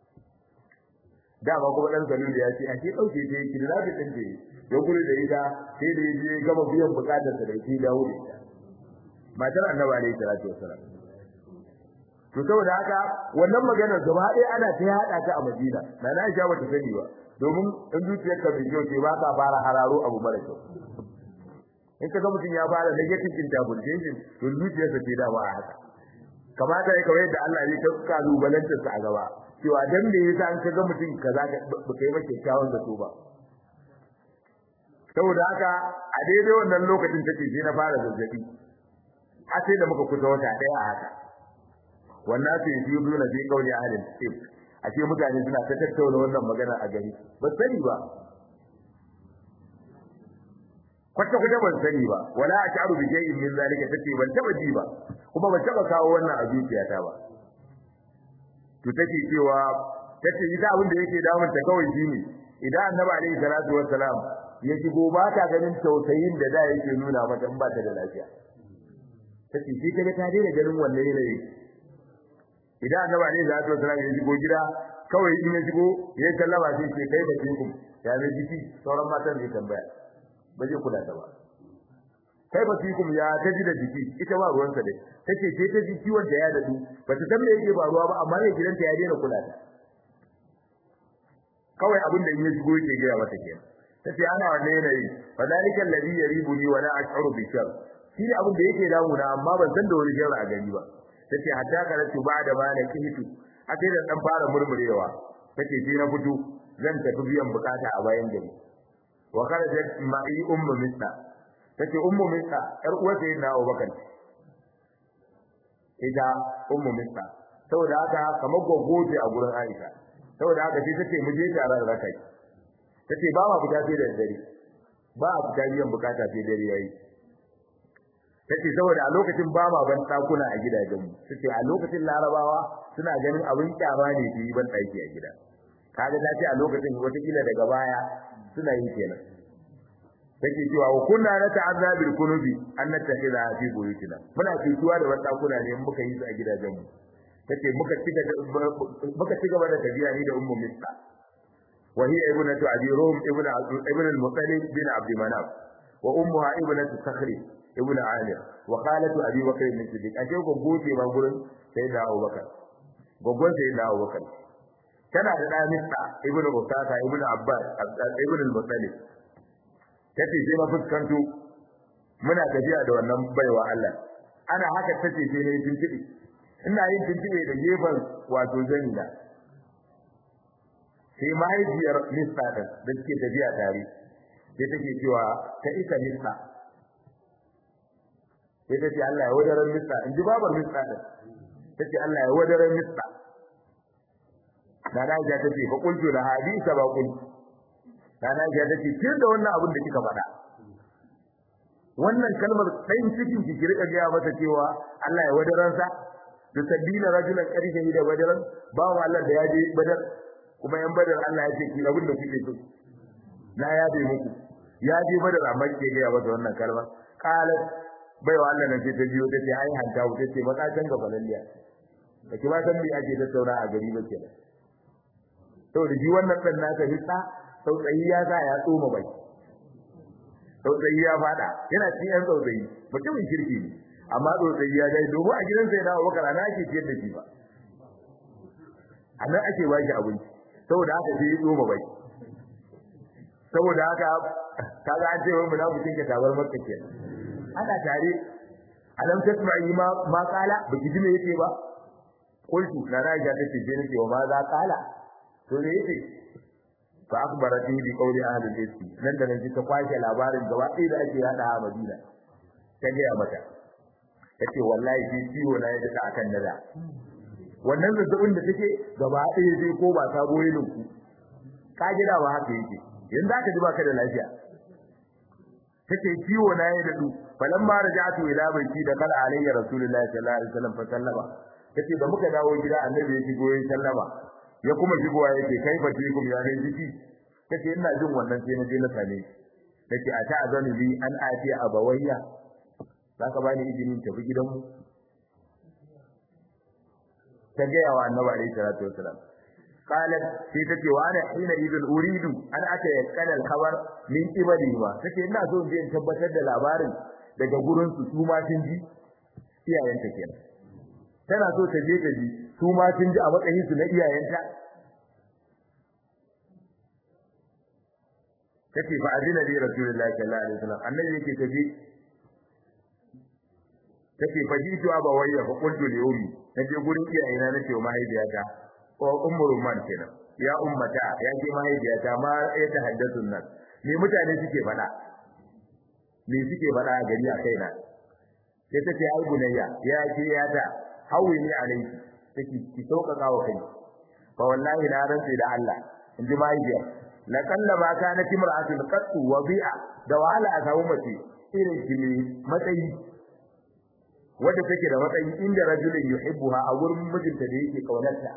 dama kuma ɗan zalil ya ce a ke ɗauke ta yi kira da ɗan ce ya gudu da ita sai da ya je gama biyan buƙatar sa da ke dawo da ita matar annabi alaihi salatu wassalam to saboda haka wannan maganar gaba ɗaya ana ta yaɗa ta a Madina na na Aisha bata sani ba domin in zuciyarka bai kyau ce ba ka fara hararo abu mara kyau in ka ga mutum ya fara negative interpretation to zuciyarsa ce da ba a haka kamata ya kawai da Allah ya kalubalantar sa a gaba cewa dan me yasa an kaga mutum kaza ba kai mace kyawun da to ba saboda haka a daidai wannan lokacin take sai na fara zazzabi har sai da muka kusa wata daya a haka wannan sai yi dole sai kauli ahlin tip a ce mutane suna ta tattauna wannan magana a gari ba sani ba kwata kwata ban sani ba wala a ta'aru bi shay'in min zalika tace ban taba ji ba kuma ban taba kawo wannan a zuciyata ba to take cewa tace ita abin da yake damun ta kawai shine idan annabi alaihi salatu wassalam ya shigo ba ta ganin tausayin da da yake nuna mata in ba ta da lafiya tace shi kaga ta daina ganin wannan yanayi idan annabi alaihi salatu wassalam ya shigo gida kawai in ya shigo ya sallama sai ce kai da kinku ya ne jiki sauran matan ne tambaya ba zai kula ta ba kai ba fikum ya taji da jiki ita ba ruwansa dai take ce ta ji ciwon da ya dadu ba ta san me yake ba ruwa ba amma ne gidanta ya daina kula ta kawai abin da in ya shigo yake gaya mata kenan tace ana wannan yanayi fa dalika alladhi yaribuni wa la ash'uru bi shar shi ne abin da yake damuna amma ban san da wani sharri a gari ba tace hatta karatu ba'da ma na kihitu akai da dan fara murmurewa tace sai na fito zan tafi biyan bukata a bayan gari wa kharajat ma'i ummu misla tace ummu misla yar uwar sai na Abubakar ita ummu misla saboda haka kamar gogoje a gurin Aisha saboda haka sai tace mu je tare da rakai tace ba ma fita sai da dare ba a fita biyan bukata sai dare yayi tace saboda a lokacin ba ma ban dakuna a gidajenmu tace a lokacin larabawa suna ganin abin kyama ne su yi ban daki a gida kaga ta ce a lokacin wata kila daga baya suna yi kenan take cewa wa kunna na ta'azza bil kunubi an nattakhidha fi buyutina muna cutuwa da wata kuna ne muka yi su a gidajenmu tace muka ci muka ci gaba da tafiya ni da ummu mista wa hiya ibnatu abi rum ibn ibn al-muttalib bin abd manaf wa ummuha ibnatu sakhri ibn amir wa khalatu abi bakr bin siddiq ashe ko goje ba gurin sai da abubakar gogon sai da abubakar tana da ɗan mista ibn usaka ibn abbas ibn al-muttalib tace sai na fuskanto muna tafiya da wannan baiwa Allah ana haka tace sai ne tuntubi ina yin tuntuɓe da gefen wato zanida sai mahaifiyar mista ɗin da suke tafiya tare sai take cewa ta isa mista sai ta ce Allah ya wadaran mista in ji babar mista ɗin ta ce Allah ya wadaran mista Nana Aisha ta ce fa kuntu da hadisa ba kuntu Nana Aisha ta ce kin da wannan abin da kika faɗa wannan kalmar ɗayin cikin ki ki rika gaya masa cewa Allah ya wadaransa tusabbina rajulan qad da badaran ba wa Allah da yaje badar kuma yan badar Allah ya ce ki abin da kuke so na yabe muku ya je badar amma ke ga masa wannan kalma qalat bai wa Allah nan ce ta biyo tace ai hanta ku tace makacin ga balalliya kake ba san me ake tattauna a gari ba kenan saboda ji wannan dan naka hitsa sautsayi ya sa ya tsoma bai sautsayi ya fada yana cikin yan sautsayi mutumin kirki ne amma tsotsayi ya dai domin a gidansa ya dawo bakara na ake ciyar da shi ba a nan ake ba shi abinci saboda haka sai ya tsoma bai saboda haka kaga an ce wai munafikin ka tabar makka ke ana tare alam tasma'i ma ma kala baki ji me yake ba qultu na raja ta ce je nake wa ma za kala to me yake fa akhbarati bi qawli ahli al-ismi nan da nan ta kwashe labarin gaba ɗaya da ake yada a Madina ta ga mata tace wallahi shi ciwo na yadda akan nada wannan zazzabin da take gaba ɗaya sai ko ba ta goye ku ka gida ba haka yake yanzu aka ji baka da lafiya take ciwo na ya dadu falamma raja'tu ila baiti da kala alayya rasulullahi sallallahu alaihi wasallam fa sallama tace da muka dawo gida annabi ya shigo ya sallama ya kuma shigowa yake kai fa tikum ya ne jiki tace ina jin wannan sai na je na same shi tace a ta azanu bi an ati abawayya zaka bani izinin tafi gidanmu ta ga yawa annabi alaihi salatu wasallam قالت في تكي وانا حين اذا اريد ان اتيقن الخبر من قبلي ما take ina so in tabbatar da labarin daga gurin su su ma sun ji iyayenta kenan tana so ta je ta ji su ma sun ji a matsayin su na iyayenta take fa adina li rasulullahi sallallahu alaihi wasallam annabi yake tafi take fa jitu abawayya fa qultu li ummi naje gurin iyayena nace wa mahaifiyata ko ummu rumman kenan ya ummata ya ke mahaifiyata ma ya ta haddathu nan me mutane suke faɗa me suke faɗa a gari a kaina sai ta ce ai bunayya ya ce ya ta hawi ni alaiki take ki sauƙaƙa wa kai fa wallahi na rantsi da Allah in ji mahaifiya la kalla ma kana timra'atun qattu wa bi'a da wahala a samu mace irin ki ne matsayi wadda take da matsayi inda rajulin yuhibbuha a gurin mijinta da yake kaunarta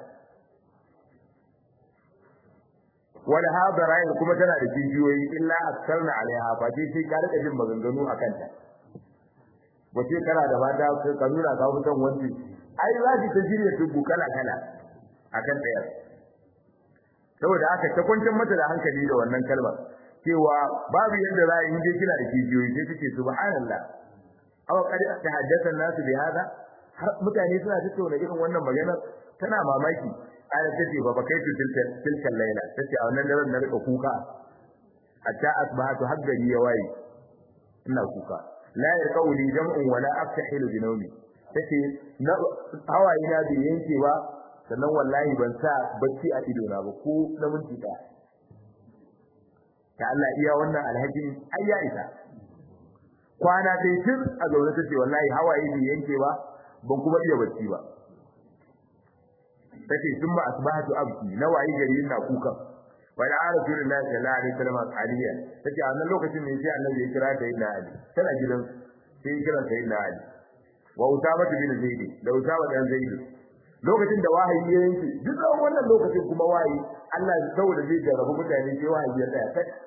wala hadara kuma tana da jijiyoyi illa askarna alaiha fa sai sai ka rika jin maganganu akan ta wace kana da mata ka nuna ka fitan wanci ai za ki ta shirya tubu kala kala akan ɗaya saboda haka ta kwantar mata da hankali da wannan kalmar cewa babu yadda za a yi je kina da jijiyoyi sai kike subhanallah aw qad tahaddatha an-nas bi hada har mutane suna tattauna irin wannan maganar tana mamaki ana tace ba kai tu tilka laila tace a wannan daren na rika kuka hatta asbahatu haggari ya waye ina kuka la yarqauli jam'un wala aftahilu bi nawmi tace na hawaye na bai yanke ba sannan wallahi ban sa bacci a ido na ba ko na minti daya ta Allah iya wannan alhajin ayya isa kwana dai tun a zaune tace wallahi hawaye bai yanke ba ban kuma iya bacci ba tace sun ba asbahatu abki na wayi gari ina kuka wa da rasulullahi sallallahu alaihi wasallam aliya tace a wannan lokacin ne sai annabi ya kira da ina ali tana gidan sai ya kira sai ina ali wa usama bin zaid da usama dan zaid lokacin da wahayi ya yanke duk wannan lokacin kuma wahayi Allah saboda zai jarrabu mutane sai wahayi ya tsaya kai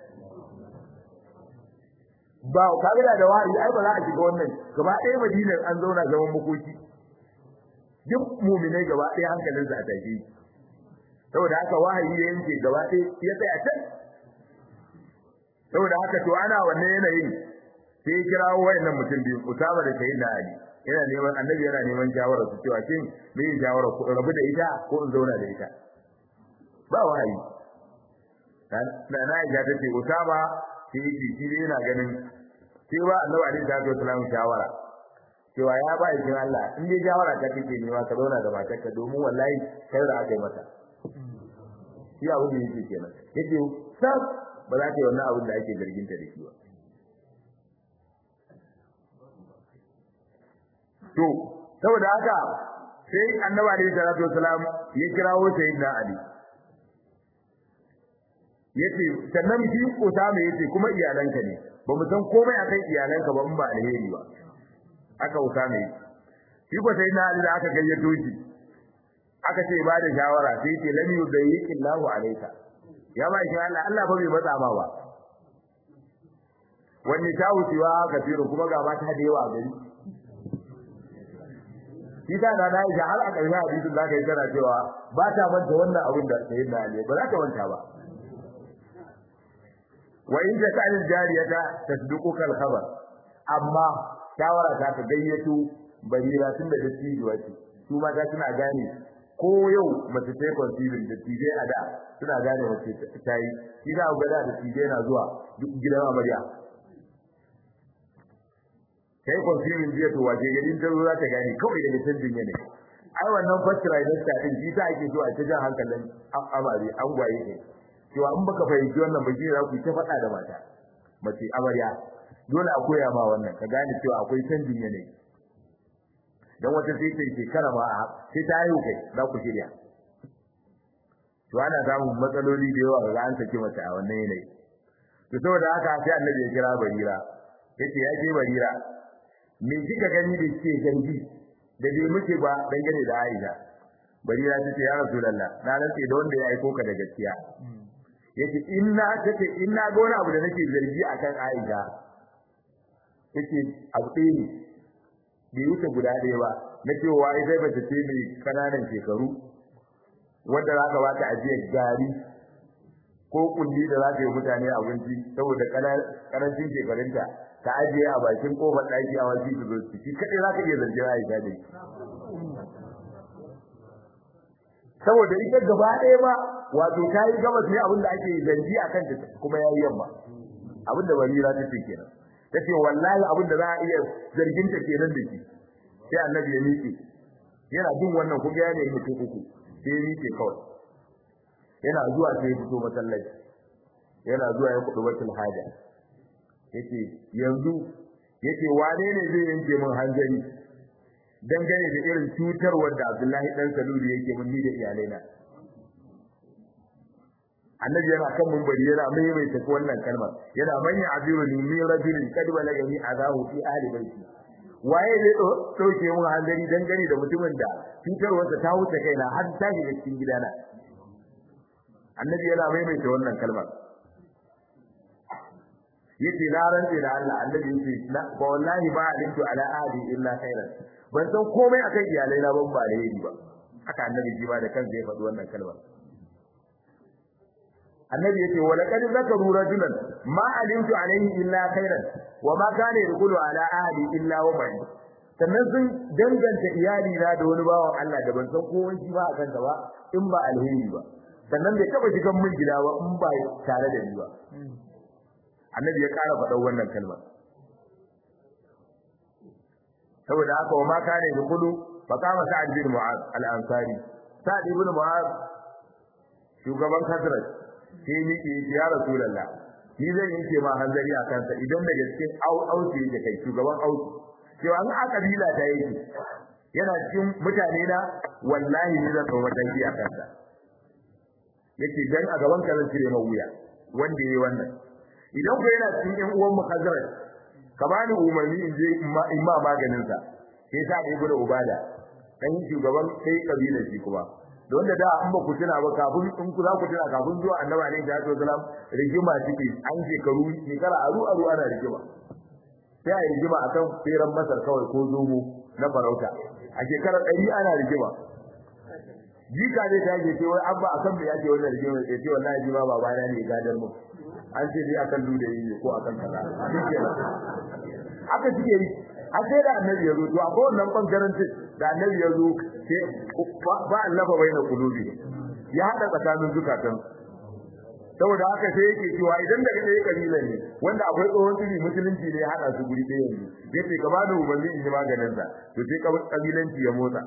ba kaga da wahayi ai ba za a shiga wannan gaba ɗaya madinar an zauna zaman makoki duk mu'minai gaba ɗaya hankalinsu a tashi saboda haka wahayi ya yanke gaba ɗaya ya tsaya can saboda haka to ana wannan yanayin sai ya kira wayannan mutum biyu Usama da Sayyidina Ali yana neman annabi yana neman shawara su cewa shin me yin shawara ku rabu da ita ko in zauna da ita ba wahayi na na ya ta ce Usama shi shi yana ganin cewa Annabi alaihi salatu wasallam shawara cewa ya ba shi Allah in dai shawara ta kike nema ka zauna da matarka domin wallahi kai da aka yi mata shi abin da yake kenan yake sab ba za ta yi wannan abin da ake zargin ta da shi ba to saboda haka sai Annabi alaihi salatu wasallam ya kirawo sayyidina Ali yace sannan shi Usama yace kuma iyalanka ne ba mu san komai akan iyalanka ba in ba alheri ba aka Usama yace shi ko sai na Ali da aka gayyato shi aka ce ba da shawara sai yace lam yudayyiki Allahu alayka ya ba shi Allah Allah ba bai matsa ma ba wani ta wucewa kafiru kuma ga mata da yawa gari shi ta da na yi har a ƙarshen hadisin zaka yi tana cewa ba ta manta wannan abin da sayyidina Ali ba za ta manta ba wa in ta ta'al jariyata tasduquka al-khabar amma shawara ta ka gayyato barira tun da dattijuwa ce su ma ta suna gane ko yau mace ta yi conceiving da tije a da suna gane mace ta yi shi za ga da tije na zuwa duk gidan amarya ta yi conceiving jiya to waje gari ta zo za ta gane kawai daga canjin yanayi ai wannan first trimester din shi ta ake so a ta jan hankalin amare an gwaye ne cewa in baka fahimci wannan ba shi za ku ta faɗa da mata mace amarya dole a koya ma wannan ka gane cewa akwai canjin yanayi dan wata sai ta shekara ma sai ta haihu kai za ku shirya to ana samun matsaloli da yawa ga an saki mace a wannan yanayi to saboda haka sai annabi ya kira barira yace ya je barira me kika gani da ke zargi da bai muke ba dangane da Aisha barira ta ce ya rasulullah na rantse da wanda ya aiko ka da gaskiya yace inna tace inna ga wani abu da nake zargi akan Aisha yace abu ɗaya ne bai wuce guda ɗaya ba na cewa ita ba ta ce mai kananan shekaru wanda za ka bata ajiyar gari ko kulli da za ta yi mutane abinci saboda karancin shekarunta ta ajiye a bakin kofar ɗaki a wasu su zo shi kaɗai za ka iya zance Aisha da saboda ita gaba ɗaya ba wato ta yi gabas ne abin da ake zanji a kanta kuma ya yi yamma abin da barira ta ce kenan ta ce wallahi abin da za a iya zarginta kenan da shi sai annabi ya miƙe yana jin wannan kuma ya nemi mutum uku sai ya miƙe kawai yana zuwa sai ya fito masallaci yana zuwa ya kudu batul haja yace yanzu yace wane ne zai yanke min hanzari dangane da irin cutarwar da Abdullahi dan Salulu yake mun ni da iyalaina annabi yana kan munbari yana maimaita wannan kalmar yana manya abiru ni min rajulin kad balagani azahu fi ahli baiti waye zai dauke mun hanzari dangane da mutumin da cutarwarsa ta wuce kaina har ta shiga cikin gidana annabi yana maimaita wannan kalmar yace na rantse da Allah annabi yace ba wallahi ba alimtu ala ahli illa khairan ban san komai akan iyalai na ban ba alheri ba haka annabi ji ba da kansa ya faɗi wannan kalmar annabi yace wala qad zakaru rajulan ma alimtu alayhi illa khairan wa ma kana yaqulu ala ahli illa wa bai sannan sun danganta iyali na da wani bawan Allah da ban san komai shi ba akan ba in ba alheri ba sannan bai taba shigan min gida ba in ba tare da ni ba annabi ya ƙara faɗan wannan kalmar saboda haka wa ma kana yaqulu fa kama sa'ad bin mu'az al-ansari sa'ad ibn mu'az shugaban Khazraj sai ni ke ya rasulullah ni zan yanke ma hanzari a kansa idan da gaske au auce yake kai shugaban auce cewa an a kabila ta yake yana cikin mutane na wallahi ni zan kawo mataki a kansa yake dan a gaban ka zan cire ma wuya wanda yayi wannan idan ko yana cikin ƴan uwan mu Khazraj ka bani umarni in je in ma maganin sa sai sa ibnu ubada dan shugaban sai kabilar shi kuma don da da an ba ku tuna ba kafin in ku za ku tuna kafin zuwa annabi alaihi salatu wasalam rigima take an shekaru shekara aru aru ana rigima sai a rigima akan tseren masar kawai ko zomo na farauta a shekarar ɗari ana rigima jika ne ta ke wai abba akan me yake wannan rigima ya ce wallahi ji ma babana ne gadar mu an ce dai akan ludayi ne ko akan kaza shikenan haka suke yi har sai da annabi ya zo to akwai wannan bangaren da annabi ya zo sai ba allafa baina qulubi ya hada tsakanin zukatan saboda haka sai yake cewa idan daga ɗaya kabilan ne wanda akwai tsohon tsiri musulunci ne ya hada su guri ɗaya ne yace ka bani umarni in ji maganin sa to sai kabilanci ya motsa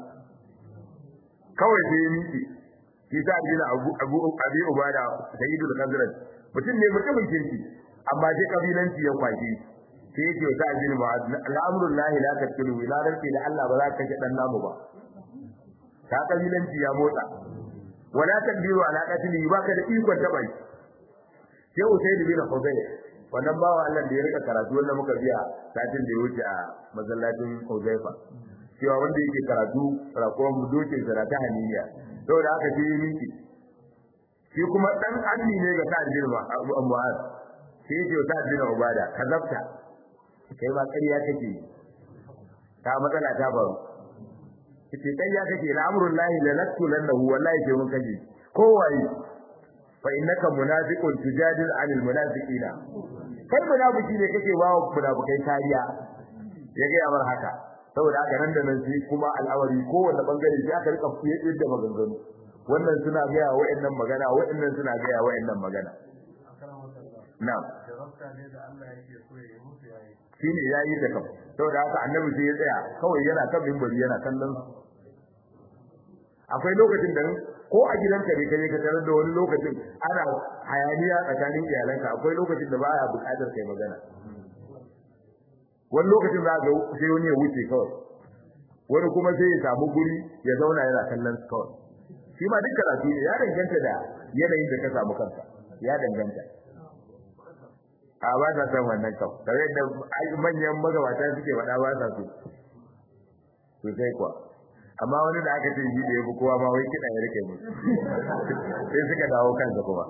kawai sai ya miƙe shi sa dina abu abu abi ubada sayyidul khazraj mutum ne mutumin kirki amma sai kabilanci ya kwaje sai yake wa sa'ad bin mu'adh al'amrul lahi la taqulu ila rabbi da Allah ba za ka kashe dan namu ba ta kabilanci ya motsa wala taqdiru ala qatli ba ka da ikon ta bai sai usayd bin hudayr wannan bawa Allah da ya rika karatu wanda muka biya satin da ya wuce a masallacin Hudayfa cewa wanda yake karatu rakon mu doke zarata haniniya saboda haka sai yi miki shi kuma dan anni ne ga sa'ad bin mu'adh sai yake wa sa'ad bin ubada kazabta kai ba ƙarya kake ta matsala ta faru kace ƙarya kake al'amrul lahi la naqtulannahu wallahi sai mun kaje kowaye fa innaka munafiqun tujadil 'anil munafiqina kai munafiki ne kake bawa munafikai kariya ya ga amar haka saboda haka nan da nan sai kuma al'awari kowanne bangare sai aka rika fiye da maganganu wannan suna gaya wa'annan magana wa'annan suna gaya wa'annan magana na'am shine yayi da kam saboda haka annabi sai ya tsaya kawai yana kan mimbari yana kallon akwai lokacin da ko a gidanka ne kaje ka tarar da wani lokacin ana hayaniya tsakanin iyalanka akwai lokacin da baya buƙatar kai magana wani lokacin za ga sai wani ya wuce kawai wani kuma sai ya samu guri ya zauna yana kallon su kawai shi ma duk karatu ne ya danganta da yanayin da ka samu kanka ya danganta a ba ta san wannan kawai tare da manyan magabata suke faɗa ba sa so sosai kuwa amma wani da aka ce shi da ya fi kowa ma wai kiɗa ya rike mu sai suka dawo kansa kuma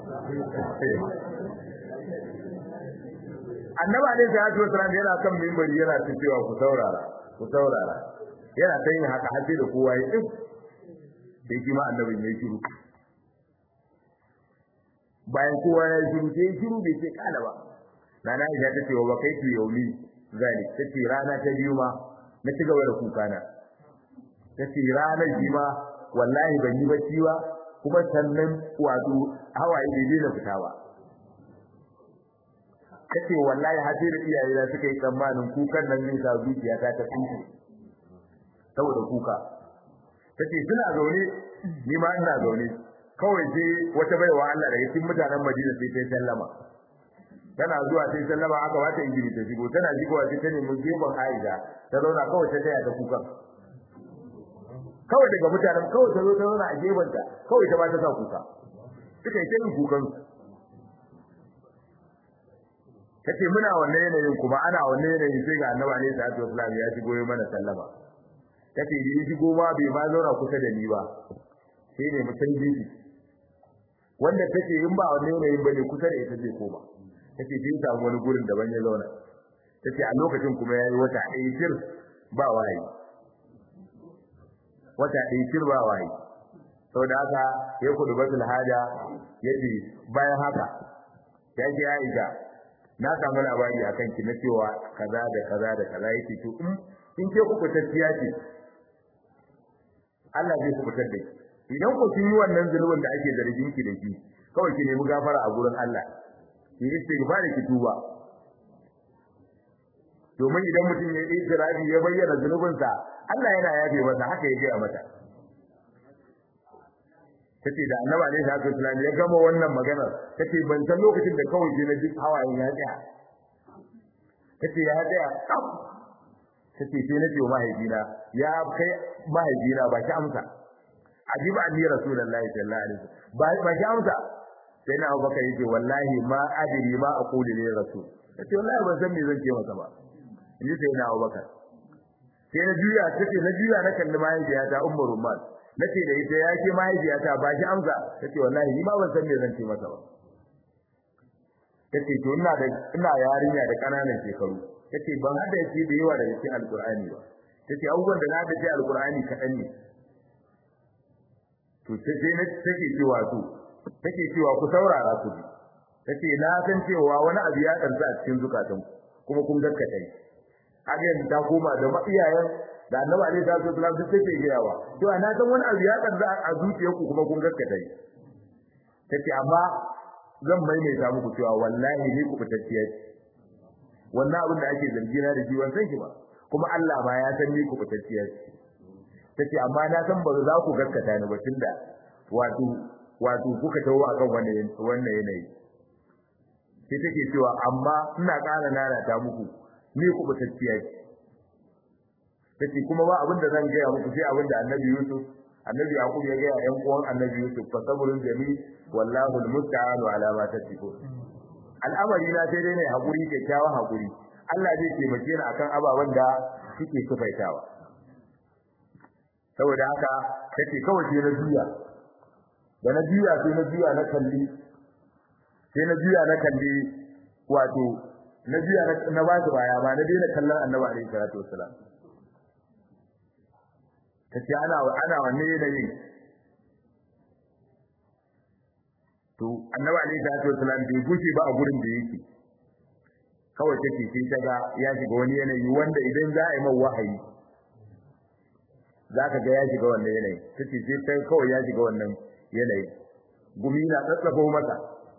annaba ne sai hajjo sallallahu yana kan mimbari yana ta cewa ku saurara ku saurara yana ta yin haka har sai da kowa ya tsif sai shi ma annabin ya shiru bayan kowa ya shiru sai ya shiru bai ce kala ba nana Aisha ta ce wa bakaitu yaumi zalik ta ce rana ta biyu ma na ci gaba da kuka na ta ce ranar shi ma wallahi ban yi bacci ba kuma sannan wato hawaye bai daina fita ba ta ce wallahi har sai da iyaye na suka yi tsammanin kukan nan zai sa zuciya ta ta tsinke saboda kuka ta ce suna zaune ni ma ina zaune kawai sai wata baiwa Allah daga cikin mutanen Madina sai ta sallama tana zuwa sai sallama aka wata injini ta shigo tana shigowa sai ta nemi gefen Aisha ta zauna kawai ta taya ta kukan kawai daga mutanen kawai ta zo ta zauna a gefen ta kawai ta ba ta sa kuka suka yi ta yin kukan kace muna wannan yanayin kuma ana wannan yanayin sai ga Annabi alaihi salatu wasallam ya shigo ya mana sallama kace da ya shigo ma bai ma zauna kusa da ni ba sai ne mutum bibi wanda take in ba wannan yanayin bane kusa da ita zai koma tace bin samu wani gurin daban ya zauna tace a lokacin kuma yayi wata ɗaya shir ba wayi wata ɗaya shir ba wayi saboda haka ya kudu batul haja yace bayan haka ya ce Aisha na samu labari akan ki na cewa kaza da kaza da kaza yake to in in ke ku tafiya ce Allah zai ku fitar da ki idan ku kin yi wannan zulubin da ake zargin ki da shi kawai ki nemi gafara a gurin Allah ki istighfar ki tuba domin idan mutum ya yi israfi ya bayyana zunubinsa Allah yana yafe masa haka ya gaya mata tace da annabi alaihi salatu wasallam ya gama wannan magana tace ban san lokacin da kawai je na ji hawayen ya tsaya tace ya tsaya kaf tace sai na ce mahaifina ya kai mahaifina ba ki amsa ajiba anni rasulullahi sallallahu alaihi wasallam ba ba ki amsa sai na Abubakar yace wallahi ma adri ma aqulu li rasul tace wallahi ban san me zan ce masa ba ni sai na Abubakar sai na juya tace na juya na kalli mahaifiyata Ummu Rumman nace da ita yake mahaifiyata ba shi amsa tace wallahi ni ma ban san me zan ce masa ba tace to ina da ina yarinya da kananan shekaru tace ban hada shi da yawa daga cikin alqur'ani ba tace abubuwan da na hada cikin alqur'ani kadan ne to sai na take cewa to take cewa ku saurara ku ji tace na san cewa wani abu ya karsa a cikin zukatan kuma kun gaskata shi agen ta koma da iyayen da annabi alaihi salatu wasallam duk take gayawa to ana san wani abu ya karsa a zuciyarku kuma kun gaskata shi tace amma zan maimaita muku cewa wallahi ni ku fitacciya ce wannan abin da ake zargi na da shi ban san shi ba kuma Allah ma ya san ni ku fitacciya ce tace amma na san ba za ku gaskata ni ba tunda wato wato kuka tawo akan wannan wannan yanayi sai take cewa amma ina ƙara nanata muku ni ku fitacciya ce tace kuma ba abin da zan gaya muku sai abin da Annabi Yusuf Annabi Yaqub ya gaya ƴan uwan Annabi Yusuf fa sabrun jami wallahu almusta'anu ala ma tasifun al'amari na sai dai ne hakuri kyakkyawan hakuri Allah zai taimake ni akan ababen da kike sufaitawa saboda haka take kawai sai na juya da na juya sai na juya na kalli sai na juya na kalli wato na juya na ba su baya ba na daina kallon Annabi alaihi salatu wassalam kace ana ana wanne yanayin to annabi alaihi salatu wasallam bai gushe ba a gurin da yake kawai take sai ta ga ya shiga wani yanayi wanda idan za a yi mai wahayi zaka ga ya shiga wannan yanayi tace sai kai kawai ya shiga wannan yanayi gumi na tsatsafo masa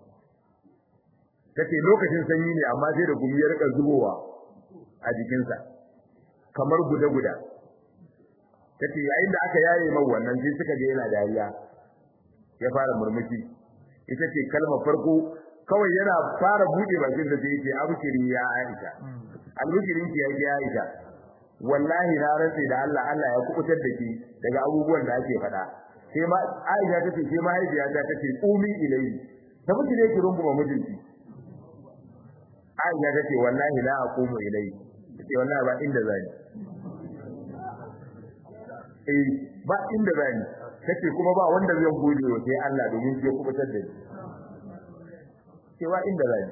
tace lokacin sanyi ne amma sai da gumi ya rika zubowa a jikinsa kamar guda-guda tace yayin da aka yaye mai wannan sai suka ga yana dariya ya fara murmushi ita ce kalmar farko kawai yana fara bude bakin da sai yake abshiri ya Aisha albishirin ki yake Aisha wallahi na rantsi da Allah Allah ya kubutar da ki daga abubuwan da ake faɗa sai ma Aisha tace sai mahaifiya ta tace umi ilai ta miji ne ki runguma mijinki Aisha tace wallahi la aqumu ilai tace wallahi ba inda zani eh ba inda zani tace kuma ba wanda zai gode wa sai Allah domin ya kubutar da ni cewa inda zani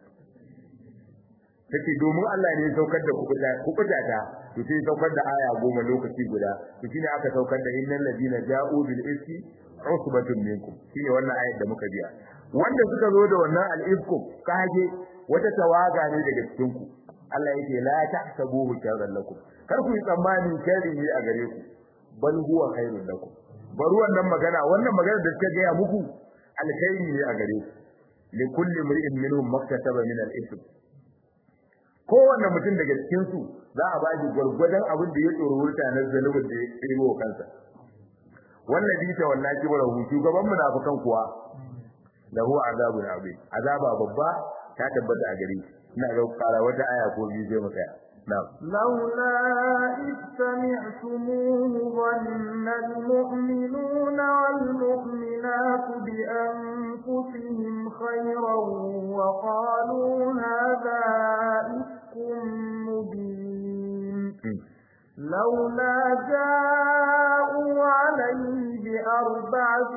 take domin Allah ne ya saukar da kubuta kubuta ta to sai saukar da aya goma lokaci guda to shine aka saukar da innal ladina ja'u bil iski usbatun minkum shine wannan ayat da muka biya wanda suka zo da wannan al-ifku kage wata tawaga ne daga cikin ku Allah yake la tahsabuhu sharran lakum kar ku yi tsammani sharri ne a gare ku bal huwa khairun lakum bari wannan magana wannan magana da suka gaya muku alkhairi ne a gare ku likulli mri'in minhum maktasaba min al-ithm kowanne mutum daga cikin su za a bashi gurgurdan abin da ya tsoro wurta na zalubin da ya tsiro kansa wannan bi ta wallahi kibara hu shugaban munafikan kuwa lahu azabun azim azaba babba ta tabbata a gare shi ina ga kara wata aya ko biyu sai mu tsaya na'am لولا إذ سمعتموه ظن المؤمنون والمؤمنات بأنفسهم خيرا وقالوا هذا إفك مبين لولا جاءوا عليه بأربعة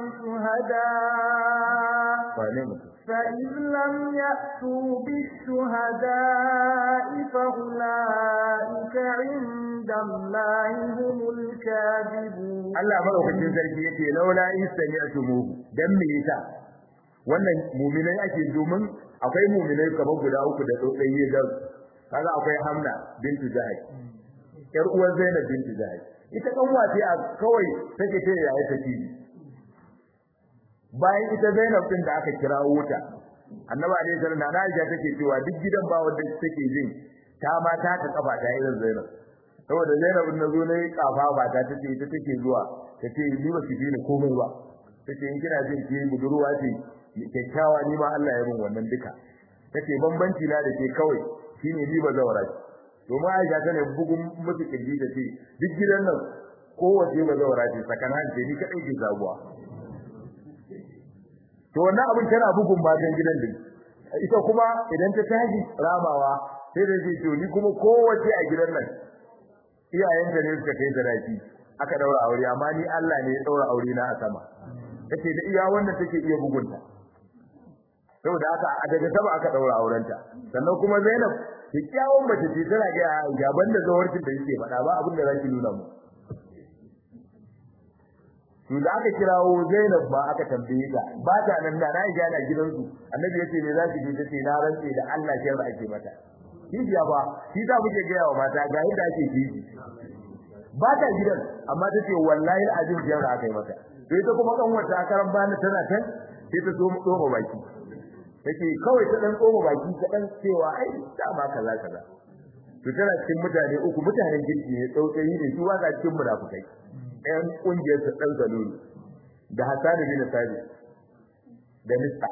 شهداء فإن لم يأتوا بالشهداء فأولئك عند الله هم الكاذبون Allah madaukakin sarki yake laula in sami'tumuhu dan me yasa wannan mu'minai ake domin akwai mu'minai kamar guda uku da dodai da kaga akwai Hamna bintu Jahash yar uwar Zainab bintu Jahash ita kan wace a kawai take ce yayi take bayan ita Zainab din da aka kira wuta Annabi alaihi salam na Aisha take cewa duk gidan ba wanda take jin ta ma ta ta kafa ta irin Zainab saboda Zainab din nazo ne kafa ba ta tace ita take zuwa tace ni ba ki ni komai ba tace in kina jin ki budurwa ce kyakkyawa ni ma Allah ya min wannan duka tace bambanci na da ke kawai shine ni ba zawara to ma Aisha tana bugun mutu kirji da ce duk gidan nan kowace ba zawara ce sakanan ce ni kadai ke zabuwa to wannan abin tana bugun matan gidan din ita kuma idan ta tashi ramawa sai da ce to ni kuma kowace a gidan nan iyayenta ne suka kai sadaki aka daura aure amma ni Allah ne ya daura aure na a sama take da iya wannan take iya bugunta saboda haka a daga sama aka daura aurenta sannan kuma Zainab kikkiawan mace ce tana ga gaban da zawarcin da yake faɗa ba abin da zaki nuna mu to da aka kirawo Zainab ba aka tambaye ta ba ta nan da na ga na gidansu annabi yace me zaki ji tace na rantse da Allah ke ba ake mata kijiya ba shi ta muke ga yawa mata ga yadda ake kiji ba ta gidan amma tace wallahi azim jiyar aka yi mata sai ta kuma kan wata karan bani tana kan sai ta zo mu tsoma baki take kawai ta dan tsoma baki ta dan cewa ai dama kaza kaza to tana cikin mutane uku mutanen girki ne tsautsayi ne su waka cikin munafukai ɗayan ƙungiyar su ɗan zalulu da Hassan bin Sabit da Mista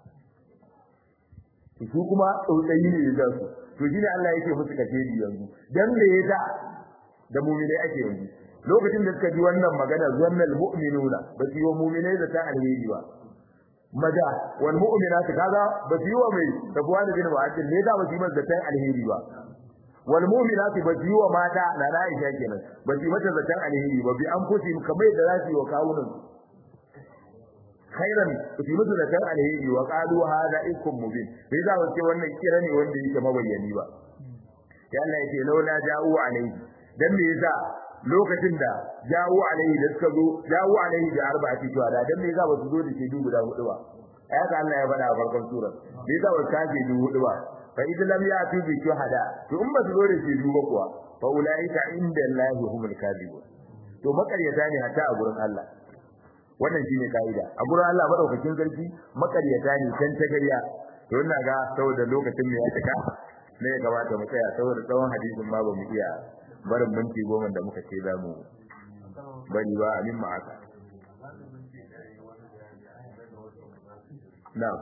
su kuma tsautsayi ne da su to shine Allah yake musu kafiri yanzu dan me yasa da mu'minai ake yanzu lokacin da suka ji wannan magana zannal mu'minuna ba su yi wa mu'minai da ta alheri ba maza wal mu'minatu kaza ba su yi wa mai tabuwa da bin wa'adin ne da ba su yi masa da ta alheri ba wal mu'minatu ba su yi wa mata na Aisha kenan ba su yi mata da ta alheri ba bi an fusi kamar da za su yi wa kawunan khairan su yi mata da ta alheri wa qalu hada ikum mubin sai za su ce wannan kira ne wanda yake mabayyani ba ya Allah yake laula ja'u alaihi dan me yasa lokacin da jawo alaihi da suka zo jawo alaihi da arba'ati shuhada dan me yasa ba su zo da shedu guda hudu ba ayaka Allah ya faɗa a farkon sura me yasa ba su kaje du hudu ba fa idan lam ya'tu bi shuhada to in ba su zo da shedu ba kuwa fa ulaika inda Allahi humul kadibun to makaryata ne hatta a gurin Allah wannan shine kaida a gurin Allah madaukakin sarki makaryata ne san ta gariya to ina ga saboda lokacin mu ya cika ne ya kamata mu tsaya saboda tsawon hadisin ma ba mu iya barin minti goma da muka ce za mu bari ba amin ma haka na'am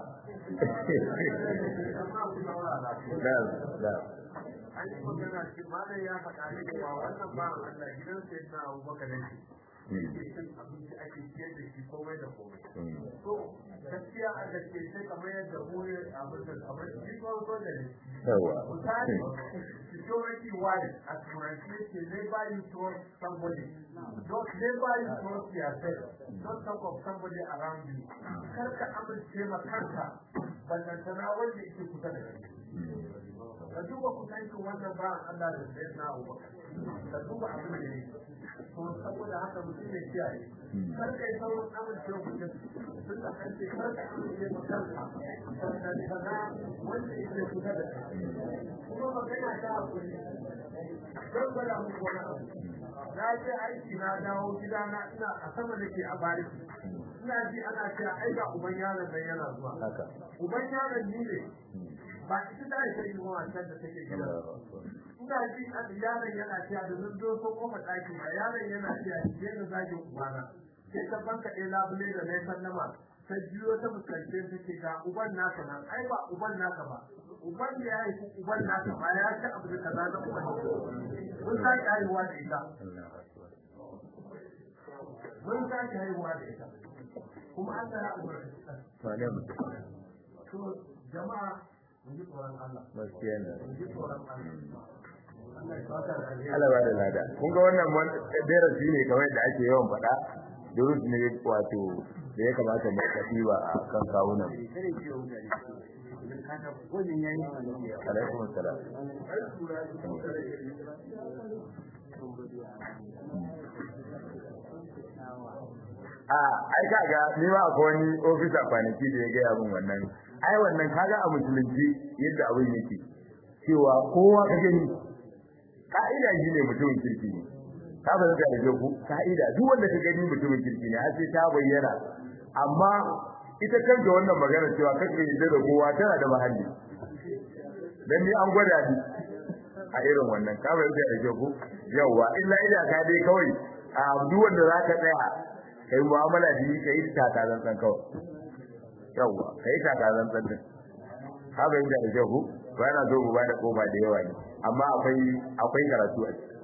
na'am na'am an yi magana ce malam ya faɗa ne cewa wannan ba Allah gidan sai na Abubakar ne yake cin abinci ake ciyar da shi komai da komai to gaskiya a gaske sai kamar yadda mu ne abin da abin shi ko ko da ne yawa misali security wise a turanci ce never you trust somebody don't never you trust yourself don't talk of somebody around you kar ka amince ma kanka ballantana wanda yake kusa da kai ka duba kusancin wannan ba Allah da sai na uba ka duba abin da yake to saboda haka mutum ya kiyaye kar kai sauran amince mutum tun da an ce kar ka amince ma kanka ballantana wanda yake kusa da kai kuma magana ta hakuri don gwada muku wani abu na je aiki na dawo gidana ina a sama da ke a bariki ina ji ana cewa ai ga uban yaron nan yana zuwa haka uban yaron ni ne ba ita da ita yi wa can da take gida ina ji a yaron yana cewa da zan zo ko koma ɗaki ma yaron yana cewa ki je da zagin ubana sai ta banka ɗaya labule da na sallama ta jiyo ta fuskance ta ce ga uban naka nan ai ba uban naka ba uban da ya yi uban naka ba ya ci abu da kaza na uban mun ta ki haihuwa da ita mun ta ki haihuwa da ita kuma an tara umarci wane mutum to jama'a mun ji tsoron Allah gaskiya ne mun ji tsoron Allah Allah ya saka da alheri Allah ba da lada kun ga wannan darasi ne kamar yadda ake yawan faɗa durus ne wato da ya kamata mu tafi ba a kan kawunan alaikum assalam a ai kaga ni ma akwai wani ofisa kwanaki da ya gaya min wannan ai wannan kaga a musulunci yadda abin yake cewa kowa ka gani ka'ida shi ne mutumin kirki ne ka ba da rage ku ka'ida duk wanda ka gani mutumin kirki ne har sai ta bayyana amma ita kanta wannan magana cewa kake yadda da kowa tana da mahalli dan ni an gwada ni a irin wannan ka ba da rage ku yawa illa ida ka dai kawai a duk wanda zaka tsaya kai mu'amala da shi kai ta ta zan kawai yawa kai ta ta zan din ka ba da rage ku ba na zo mu ba da kofa da yawa ne amma akwai akwai karatu a ciki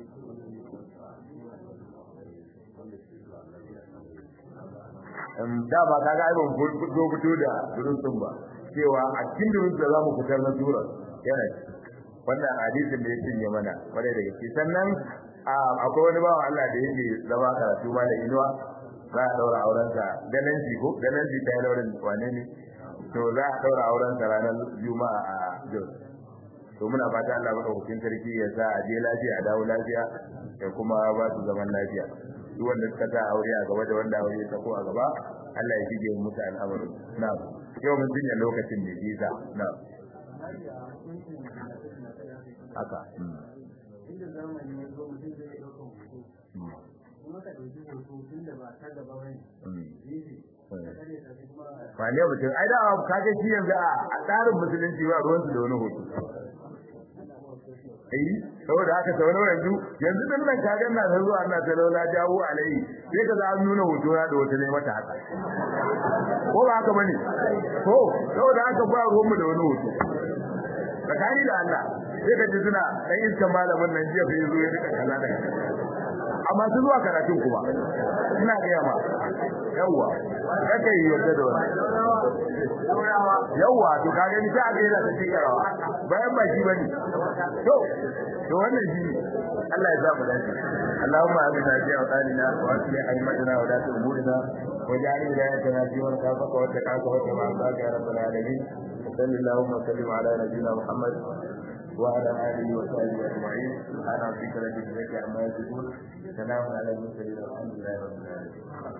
da ba ka ga ibn fito fito da durusun ba cewa a cikin durusun da zamu fitar na sura yana wannan hadisin da ya cinye mana kwarai da gaske sannan akwai wani bawan Allah da yake zama karatu ma da inuwa za a daura auren sa ganin ji ko ganin ji ta yi daurin wane ne to za a daura auren sa ranar juma'a a Jos to muna fata Allah madaukakin sarki ya sa a je lafiya a dawo lafiya da kuma ba su zaman lafiya duk wanda suka ta aure a gaba da wanda aure ya ko a gaba Allah ya shige musu al'amarin na'am yau mun jinya lokacin da visa na'am haka inda zamani ya zo mutum zai iya ɗaukar hoto kuma ka ɗauki hoto tun da ba ta gaba bane gefe ka kare ta kuma ba ne mutum ai da ka ga shi yanzu a tsarin musulunci ba ruwan su da wani hoto ai saboda haka sau nawa yanzu yanzu din nan kaga na ta zuwa na ta laula jawo alai sai ka za nuna hoto na da wata ne mata haka ko ba haka bane ko saboda haka ba ruwan mu da wani hoto tsakani da Allah sai ka ji suna dan iskan malamin nan jiya fa yazo ya rika kaza da amma su zuwa karatun kuma ina ga ma yawa kake yi wata da wani yawa to ka gani sai aka yi da cikin karawa bayan ba shi bane to to wannan shi Allah ya zaba dace Allahumma amina fi awtanina wa asli aimatana wa datu umurina wa ja'al wilayatana fi man kafaka wa taqaka wa tabaraka ya rabbal alamin sallallahu wa sallim ala nabiyyina muhammad وعلى آله وصحبه أجمعين سبحان ربك رب العزة عما يصفون سلام على المرسلين والحمد لله رب العالمين